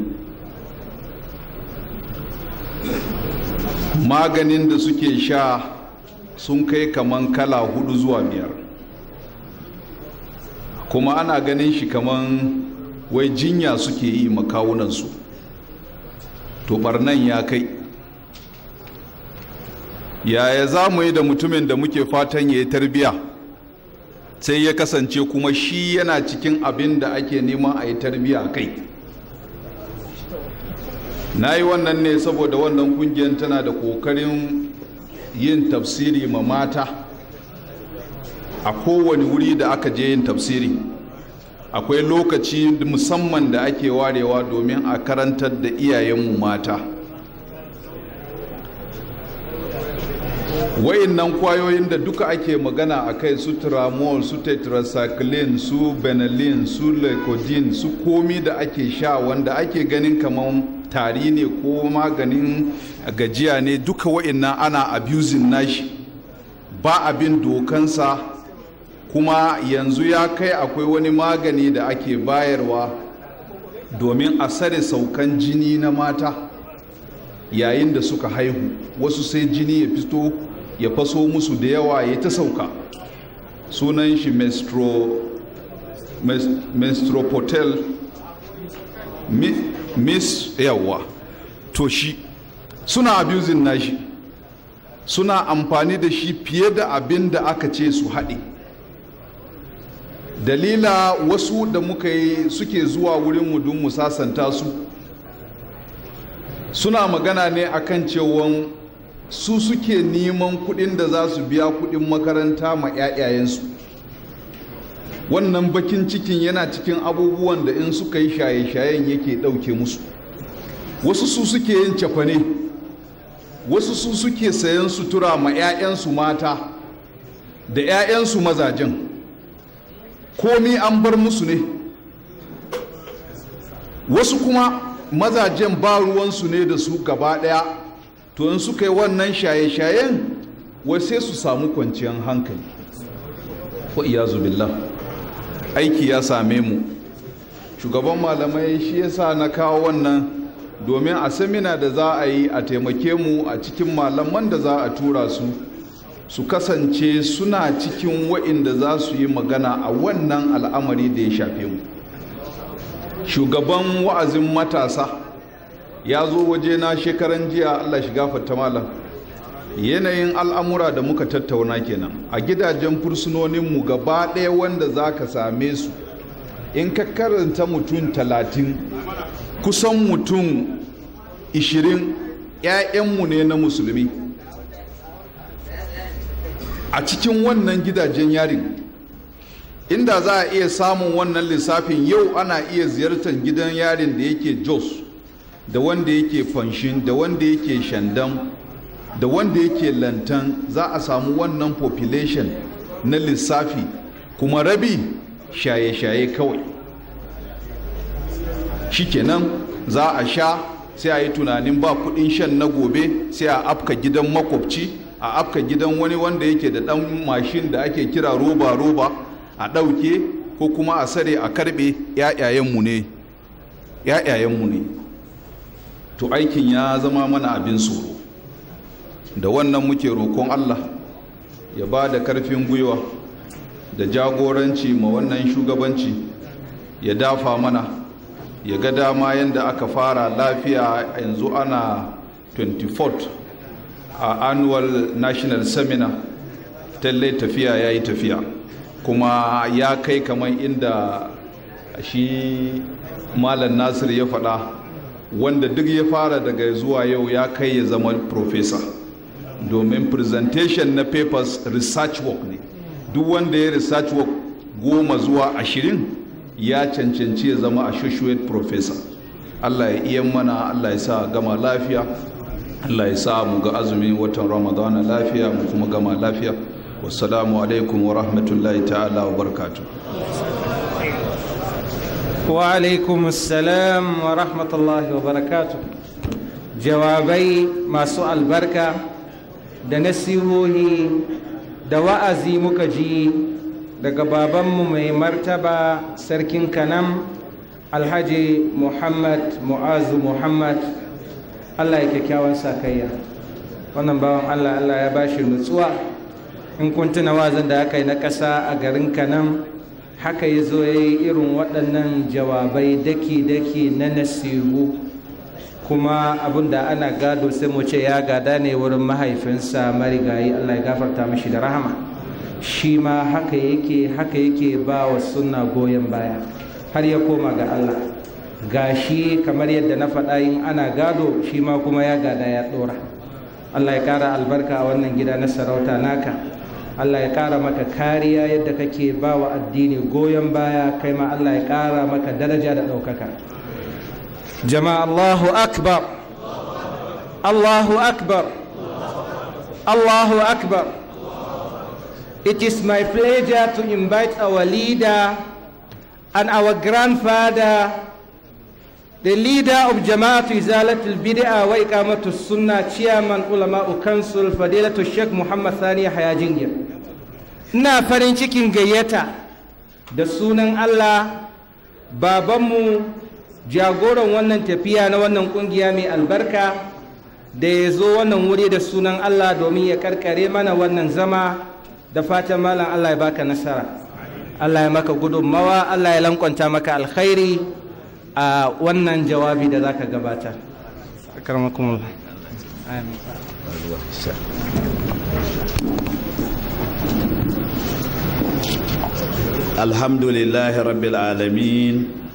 maganin da suke sha sun kai kaman kala hudu zuwa biyar kuma ana ganin shi kaman wai jinya suke yi makawunansu to barnan ya kai yaya za mu yi da mutumin da muke fatan ya yi tarbiya sai ya kasance kuma shi yana cikin abin da ake neman a yi tarbiya a kai na yi wannan ne saboda wannan kungiyar tana da kokarin yin tafsiri ma mata a kowane wuri da aka je yin tafsiri akwai lokaci musamman da ake warewa domin a karantar da iyayenmu mata nan kwayoyin da duka ake magana a kai su tramol su tetracycline su benelin su leukodin su komi da ake sha wanda ake ganin kamar tari ne ko maganin gajiya ne duka wa'annan ana abusing nashi ba abin dokansa kuma yanzu ya kai akwai wani magani da ake bayarwa domin a sare saukan jini na mata yayin da suka haihu wasu sai jini ya fito ya faso musu da yawa ya ta sauka sunan shi menstrupotel miss yawa to shi suna abusing nashi suna amfani da shi fiye da abin da aka ce su haɗe dalila wasu da muka yi suke zuwa wurinmu don mu sasanta su suna magana ne akan cewon su suke neman kudin da za su biya kudin makaranta ma 'ya'yayensu wannan bakin cikin yana cikin abubuwan da in suka yi shaye-shayen yake ɗauke musu wasu su suke yin cafane wasu su suke sayan sutura ma 'ya'yansu mata da 'ya'yansu mazajen komi an bar musu ne wasu kuma mazajen ba ruwansu ne da su gaba ɗaya to in suka yi wannan shaye-shayen wai sai su samu kwanciyar hankali wa iyazu billah aiki ya same mu shugaban malamai shi yasa na kawo wannan domin a samina da za a yi a taimake mu a cikin malaman da za a tura su su kasance suna cikin wa'inda za su yi magana a wannan al'amari da ya shafe mu shugaban wa'azin matasa ya zo waje na shekaran jiya allah shiga fata malam yanayin al'amura da muka tattauna kenan a gidajen fursunoninmu gaba ɗaya wanda za ka same su in ka karanta mutum talatin kusan mutum ishirin 'ya'yanmu ne na musulmi a cikin wannan gidajen yarin inda za a iya samun wannan lissafin yau ana iya ziyartar gidan yarin da yake jos da wanda yake fanshin da wanda yake shandam da wanda yake lantan za a samu wannan population na lissafi kuma rabi shaye-shaye kawai shikenan za a sha sai a yi tunanin ba kudin shan na gobe sai a afka gidan makwabci a afka gidan wani wanda yake da dan mashin da ake kira roba-roba a ɗauke ko kuma a sare a karɓe ‘ya'yayenmu ne ‘ya'yayenmu ne to aikin ya zama mana abin tsoro da wannan muke roƙon allah ya ba da karfin gwiwa da jagoranci ma wannan shugabanci ya dafa mana ya ga dama yadda aka fara lafiya yanzu ana 24th a annual national seminar talle tafiya ya yi tafiya kuma ya kai kamar inda shi malam nasir ya faɗa wanda duk ya fara daga zuwa yau ya kai ya zama professor domin presentation na papers research work ne duk wanda ya research work goma zuwa ashirin ya cancanci ya zama associate professor allah ya iya mana allah ya sa gama lafiya allah ya sa mu ga azumin watan ramadana lafiya mu kuma gama lafiya wassalamu alaikum wa rahmatullahi ta'ala wa barkatu wa alaikum assalam wa rahmatullahi wa barakatu jawabai masu albarka da nasihohi da wa'azi muka ji daga babanmu mai martaba sarkin kanam alhaji muhammad mu'azu muhammad allah ya kyakkyawan sakayya wannan bawan allah allah ya bashi nutsuwa in kun tuna wazin da aka yi na ƙasa a garin kanam haka ya zo ya yi irin waɗannan jawabai daki-daki na nasihu kuma abin da ana gado sai mu ce ya gada ne wurin mahaifinsa marigayi allah ya gafarta mashi da rahama shi ma haka yake haka yake ba wa sunna goyon baya har ya koma ga allah ga shi kamar yadda na faɗa yin ana gado shi ma kuma ya gada ya ɗora allah ya ƙara albarka a wannan gida na sarauta naka allah ya ƙara maka kariya yadda kake ba wa addini goyon baya kai ma allah ya ƙara maka daraja da ɗaukaka jama'a allahu akbar allahu akbar allahu akbar It is my pleasure to invite our leader and our grandfather, the leader of Jama'at Izalat al-Bid'ah wa Iqamatu Sunnah, Chairman Ulama Council, Fadilatu Sheikh Muhammad Sani Hayajingir. Ina farin cikin gayyata da sunan Allah babanmu jagoran wannan tafiya na wannan kungiya mai albarka da ya zo wannan wuri da sunan Allah domin ya karkare mana wannan zama da fatan malam Allah ya baka nasara Allah ya maka gudunmawa Allah ya lankwanta maka alkhairi a wannan jawabi da zaka gabata akarmakumullah amin الحمد لله رب العالمين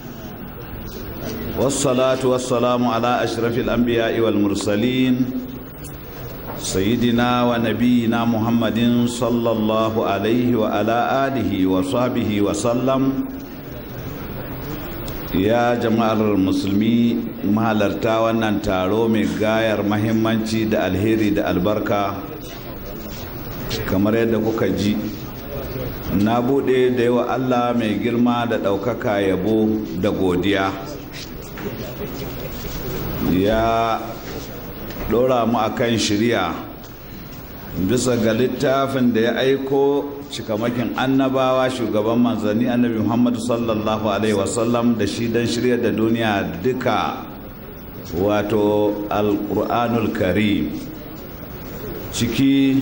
والصلاة والسلام على أشرف الأنبياء والمرسلين سيدنا ونبينا محمد صلى الله عليه وعلى آله وصحبه وسلم ya jama'ar musulmi mahalarta wannan taro mai gayar mahimmanci da alheri da albarka kamar yadda kuka ji na bude da yawa allah mai girma da ɗaukaka yabo da godiya ya ɗora mu akan shirya bisa ga littafin da ya aiko cikamakin annabawa shugaban manzanni annabi muhammadu sallallahu alaihi wasallam da shi don shirya da duniya duka wato alƙur'anul karim ciki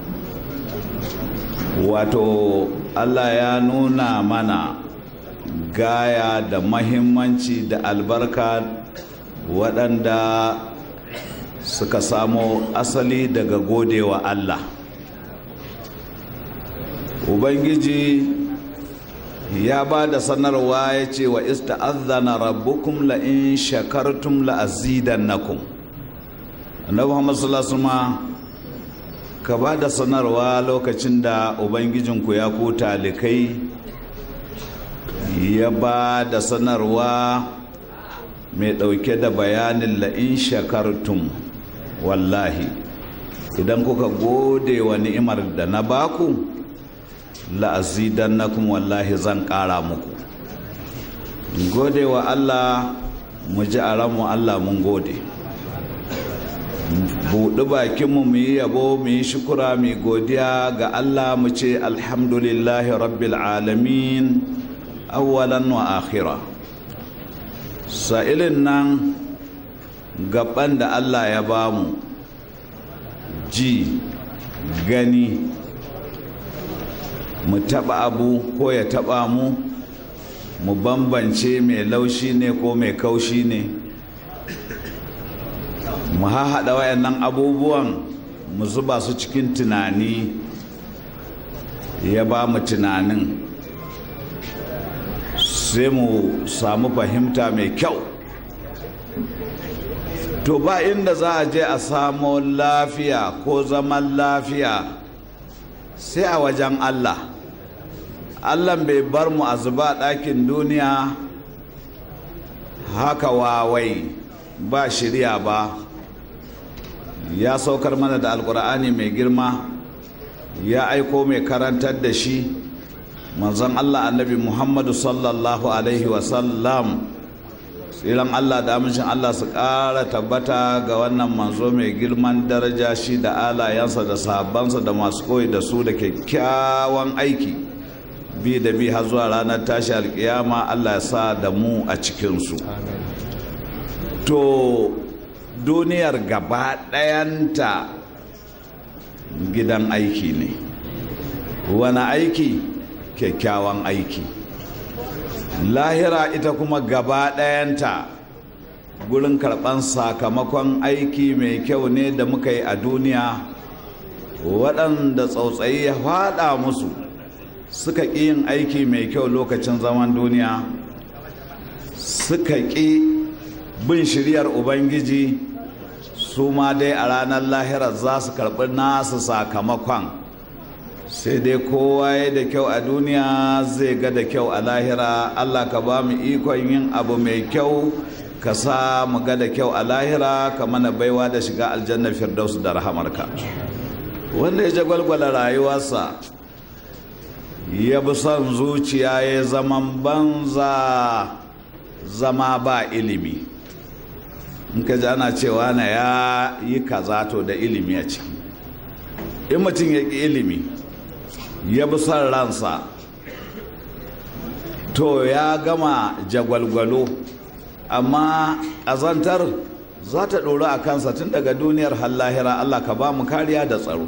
wato allah ya nuna mana gaya da mahimmanci da albarka waɗanda suka samo asali daga godewa Allah ubangiji ya ba da sanarwa ya ce wa ista'adhana rabbukum la in shakartum la azidannakum annabi Muhammad sallallahu alaihi wasallam ka ba da sanarwa lokacin da ubangijinku ya ku talikai ya ba da sanarwa mai ɗauke da bayanin la'in shakartum wallahi idan kuka gode wa ni'imar da na baku la'azidan na kuma wallahi zan ƙara muku gode wa allah mu ji a ranmu allah mun gode buɗi bakinmu mu yi yabo mu yi shukura mu godiya ga Allah mu ce alhamdulillahi rabbil alamin awwalan wa akhira sa'ilin nan gaban da Allah ya bamu ji gani mu taɓa abu ko ya taɓa mu mu bambance mai laushi ne ko mai kaushi ne mu hahaɗa wayannan abubuwan mu zuba su cikin tunani ya ba mu tunanin sai mu samu fahimta mai kyau to ba inda za a je a samo lafiya ko zaman lafiya sai a wajen allah allah bai bar mu a zuba ɗakin duniya haka wawai ba shirya ba ya saukar mana da alkur'ani mai girma ya aiko mai karantar da shi manzon allah annabi muhammadu sallallahu alaihi wasallam tsiran allah da amincin allah su ƙara tabbata ga wannan manzo mai girman daraja shi da alayensa da sahabbansa da masu koyi da su da kyakkyawan aiki bi da bi har zuwa ranar tashi alkiyama allah ya sa da mu a cikinsu to duniyar gaba ɗayanta gidan aiki ne wani aiki kyakkyawan aiki lahira ita kuma gaba ɗayanta gurin karɓan sakamakon aiki mai kyau ne da muka yi a duniya waɗanda tsautsayi ya faɗa musu suka ƙi yin aiki mai kyau lokacin zaman duniya suka ƙi bin shiryar ubangiji su ma dai a ranar lahirar za su karɓi nasu sakamakon sai dai kowa ya da kyau a duniya zai ga da kyau a lahira allah ka ba mu ikon yin abu mai kyau ka sa mu ga da kyau a lahira ka mana baiwa da shiga aljanna firdaus da rahamarka wanda ya jagwalgwala rayuwarsa ya bi son zuciya ya zaman banza zama ba ilimi in ka ji ana cewa na ya yi kaza to da ilimi a ciki in mutum ya ƙi ilimi ya bi son ransa to ya gama jagwalgwalo amma azantar za ta ɗori a kansa tun daga duniyar hallahira allah ka ba mu kariya da tsaro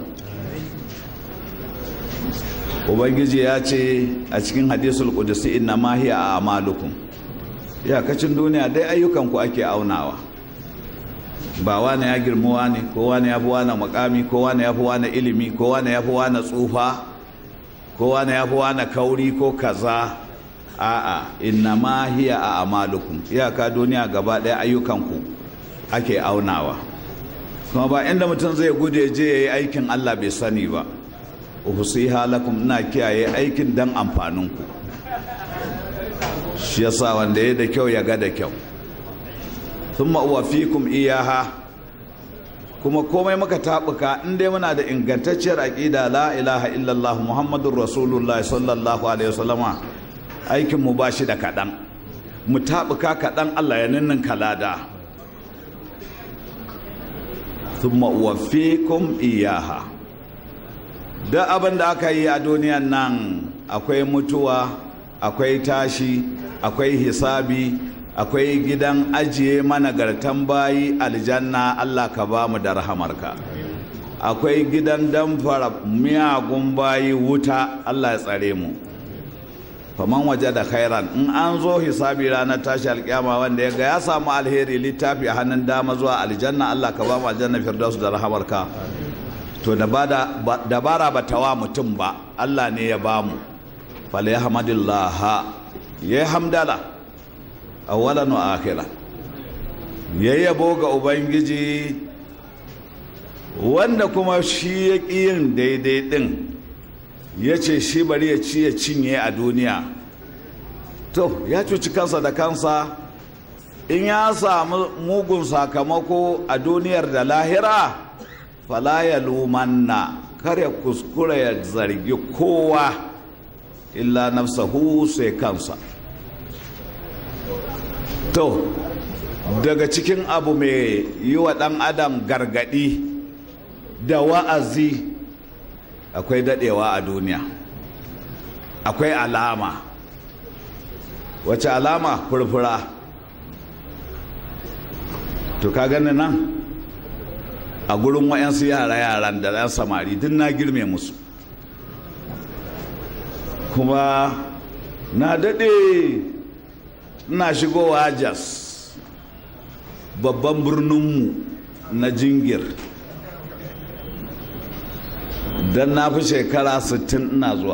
ubangiji ya ce a cikin hadisul kudusi inna mahiya a amalukum iyakacin duniya dai ayyukanku ake aunawa ba wane ya girmuwa ne ko wane ya fi wane makami ko wane ya fi wane ilimi ko wane ya fi wane tsufa ko wane ya fi wane kauri ko kaza a'a inna ma hiya a amalukum iyaka duniya gaba ɗaya ayyukanku ake aunawa kuma ba inda mutum zai gude je ya yi aikin allah bai sani ba uhusiha lakum ina kiyaye aikin dan amfaninku shi yasa wanda ya da kyau ya ga da kyau thumma uwafikum iyaha kuma komai muka tabuka in dai muna da ingantacciyar aqida la ilaha illallah muhammadur rasulullah sallallahu alaihi wasallama aikin mu bashi da kadan mu tabuka kadan Allah ya ninnin kalada thumma uwafikum iyaha da abin da aka yi a duniyan nan akwai mutuwa akwai tashi akwai hisabi akwai gidan ajiye managartan bayi aljanna Allah ka ba mu da rahamarka akwai gidan damfara miyagun bayi wuta Allah ya tsare mu faman waje da khairan in an zo hisabi ranar tashi alkiyama wanda ya ga ya samu alheri littafi a hannun dama zuwa aljanna Allah ka ba mu aljanna firdaus da rahamarka to dabara ba ta wa mutum ba Allah ne ya ba mu fala yahmadillah ya hamdala awwalan wa akhira ya yabo ga ubangiji wanda kuma shi ya ƙi yin daidai ɗin ya ce shi bari ya ci ya cinye a duniya to ya cuci kansa da kansa in ya samu mugun sakamako a duniyar da lahira fala ya lumanna kar ya kuskura ya zargi kowa illa nafsahu sai kansa to daga cikin abu mai yi wa ɗan adam gargaɗi da wa'azi akwai daɗewa a duniya akwai alama wace alama furfura to ka gani nan a gurin wa'yansu yara-yaran da ɗan samari duk na girme musu kuma na daɗe ina shigowa jas babban birninmu na jingir don na fi shekara 60 ina zuwa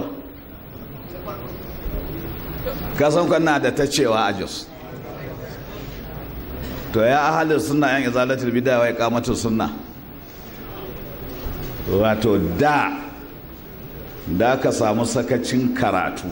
kasan kwana da ta cewa a jos to ya ahalin suna yan izalatul bidawa ya kamata suna wato da da ka samu sakacin karatu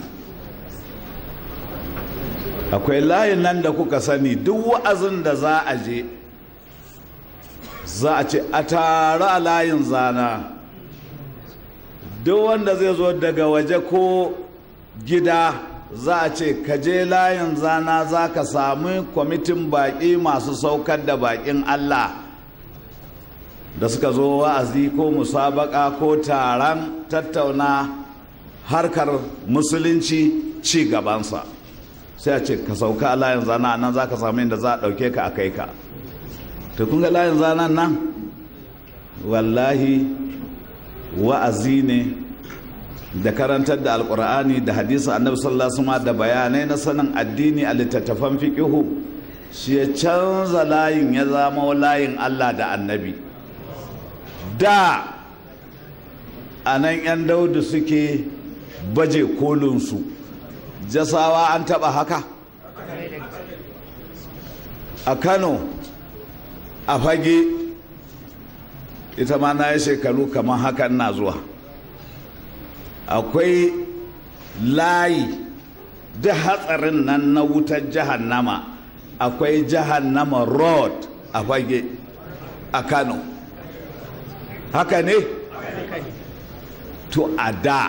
akwai layin nan da kuka sani duk wa'azin da za a je za a ce a tare a layin zana duk wanda zai zo daga waje ko gida za a ce ka je layin zana za ka sami kwamitin baƙi masu saukar da baƙin allah da suka zo wa'azi ko musabaka ko taron tattauna harkar musulunci ci gabansa sai a ce ka sauka a layin zana nan za ka sami inda za a ɗauke ka a kai ka to kun ga layin zanen nan wallahi wa'azi ne da karantar da alkur'ani da hadisi annabi sallallahu alaihi wasallam da bayanai na sanin addini a littattafan fiqihu shi ya canza layin ya zama layin Allah da annabi da a nan 'yan daudu suke baje kolinsu jasawa an taba haka a kano a fage ita ma na yi shekaru kamar haka na zuwa akwai layi da hatsarin nan na wutar jahannama akwai jahannama road a fage a kano haka ne to a da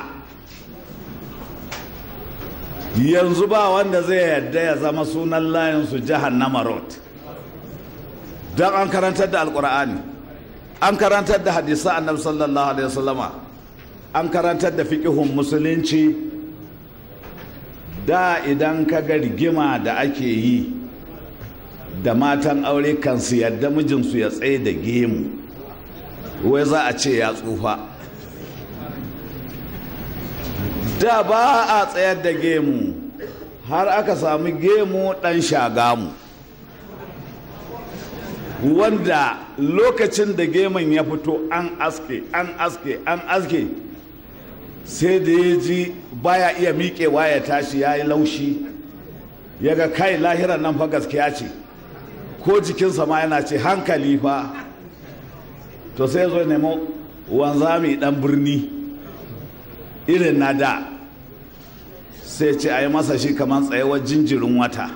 yanzu ba wanda zai yarda ya zama sunan layinsu jahannama road don an karantar da alkur'ani an karantar da hadisa annabi sallallahu alaihi wasallama an karantar da fiƙihun musulunci da idan ka ga rigima da ake yi da matan aure kan su yadda mijinsu ya tsaye da gemu wai za a ce ya tsufa da ba a tsayar da gemu har aka sami gemu ɗan shagamu wanda lokacin da gemun ya fito an aske an aske an aske sai da ya ji baya iya miƙewa ya tashi ya yi laushi ya ga kai lahiran nan fa gaskiya ce ko jikinsa ma yana ce hankali fa to sai zo nemo wanzami dan birni irin na da sai ce a yi masa shi kamar tsayawar jinjirin wata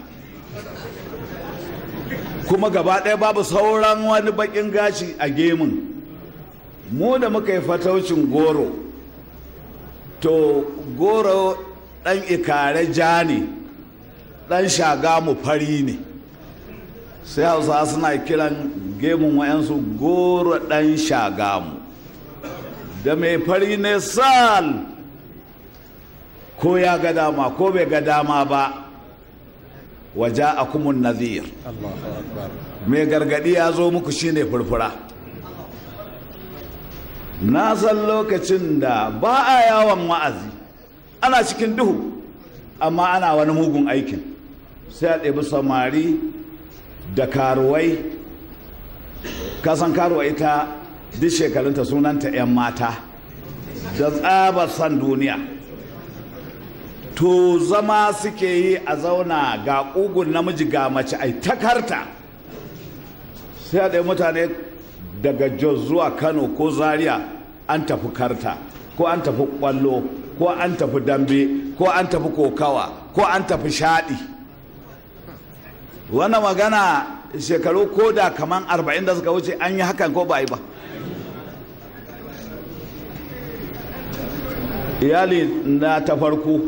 kuma gaba ɗaya babu sauran wani baƙin gashi a gemun mu da muka yi fataucin goro to goro ɗan ikare ja ne ɗan shagamu fari ne sai hausa suna kiran gemun wayansu goro ɗan shagamu da mai fari ne sal ko ya ga dama ko bai ga dama ba waje a kumun nazir mai gargadi ya zo muku shine furfura na san lokacin da ba a yawon wa'azi ana cikin duhu amma ana wani mugun aikin sai a ɗebi samari da karuwai kasan karuwa ita duk shekarunta sunanta 'yan mata da tsabar san duniya to zama suke yi a zauna ga ƙugun namiji ga mace ai takarta sai a ɗaya mutane daga jos zuwa kano ko zaria an tafi karta ko an tafi ƙwallo ko an tafi dambe ko an tafi kokawa ko an tafi shaɗi wannan magana shekaru ko da kaman arba'in da suka wuce an yi hakan ko ba a yi ba iyali na ta farko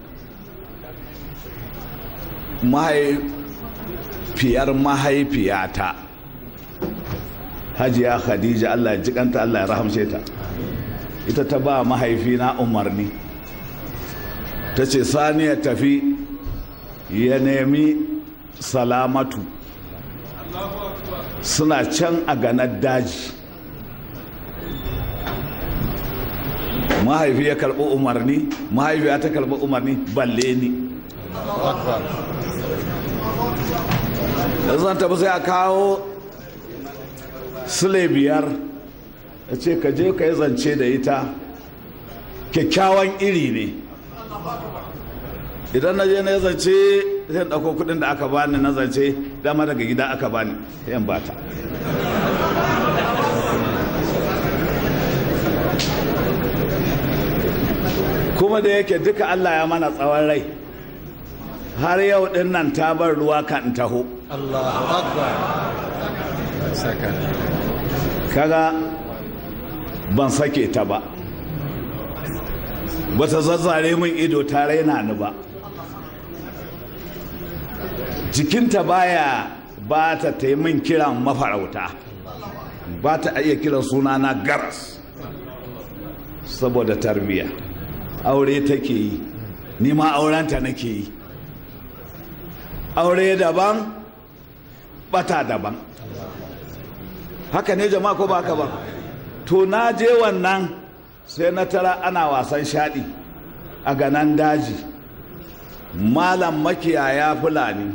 mahaifiyar mahaifiyata hajiya khadija allah ya jikanta allah ya rahamshe ta ita ta ba mahaifina umarni ta ce sani ya tafi ya nemi salamatu suna can a ganar daji mahaifi ya karɓi umarni mahaifiya ta karɓi umarni balle ni zan tafi sai a kawo sule biyar ya ce ka je ka yi zance da ita kyakkyawan iri ne idan na je na yi zance zai ɗauko kudin da aka bani na zance dama daga gida aka bani yan bata kuma da yake duka allah ya mana tsawon rai har yau din nan ta bar ruwa kan taho kaga ban sake ta ba bata zazzare min ido ta raina ni ba jikinta baya ba ta min kiran mafarauta ba ta iya kiran sunana garas saboda tarbiya aure take yi ni ma aurenta nake yi aure daban bata daban haka ne jama'a ko ba haka ba to na je wannan sai na tara ana wasan shaɗi a ganan daji malam makiyaya fulani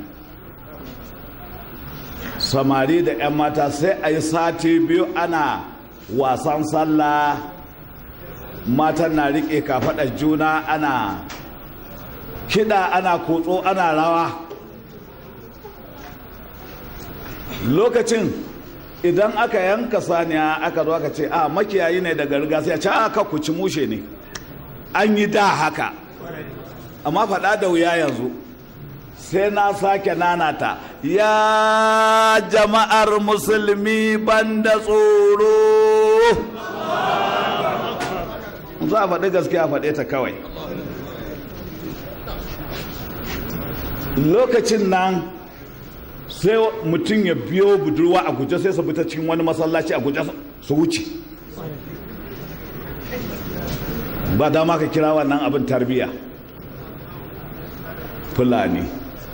samari da 'yan mata sai a yi sati biyu ana wasan sallah matan na riƙe kafaɗar juna ana kiɗa ana kotso ana rawa lokacin idan aka yanka saniya aka zo aka ce a makiyayi ne daga riga sai a ce aka ku ci mushe ne an yi da haka amma faɗa da wuya yanzu sai na sake nanata ya jama'ar musulmi banda tsoro za a faɗi gaskiya faɗe ta kawai lokacin nan sai mutum ya biyo budurwa a guje sai su fita cikin wani masallaci a guje su wuce ba dama ka kira wannan abin tarbiya fulani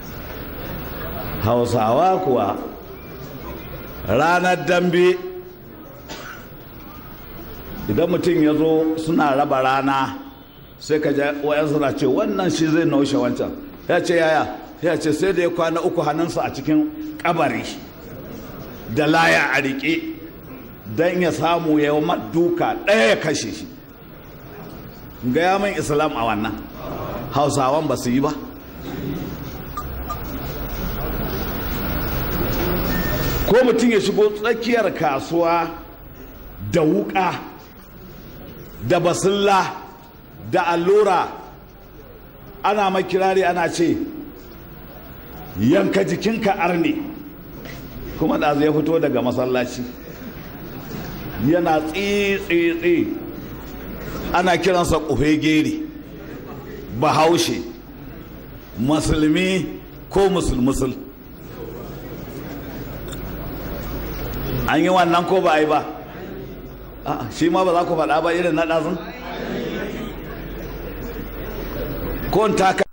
hausawa kuwa ranar dambe idan mutum ya zo suna raba rana sai ka wayan suna ce wannan shi zai naushe wancan ya ce yaya ya ce sai da ya kwana uku hannunsa a cikin kabari da laya a riƙe don ya samu ya yi duka ɗaya ya kashe shi gaya min islam a wannan hausawan ba su yi ba ko mutum ya shigo tsakiyar kasuwa da wuka da basilla da allura ana makirari ana ce yanka jikinka arne kuma da zai fito daga masallaci yana tsitsitsi ana kiransa kufe gere bahaushe musulmi ko musulmusul an yi wannan ko ba a yi ba shi ma ba za ku faɗa ba irin na ɗazun ko taka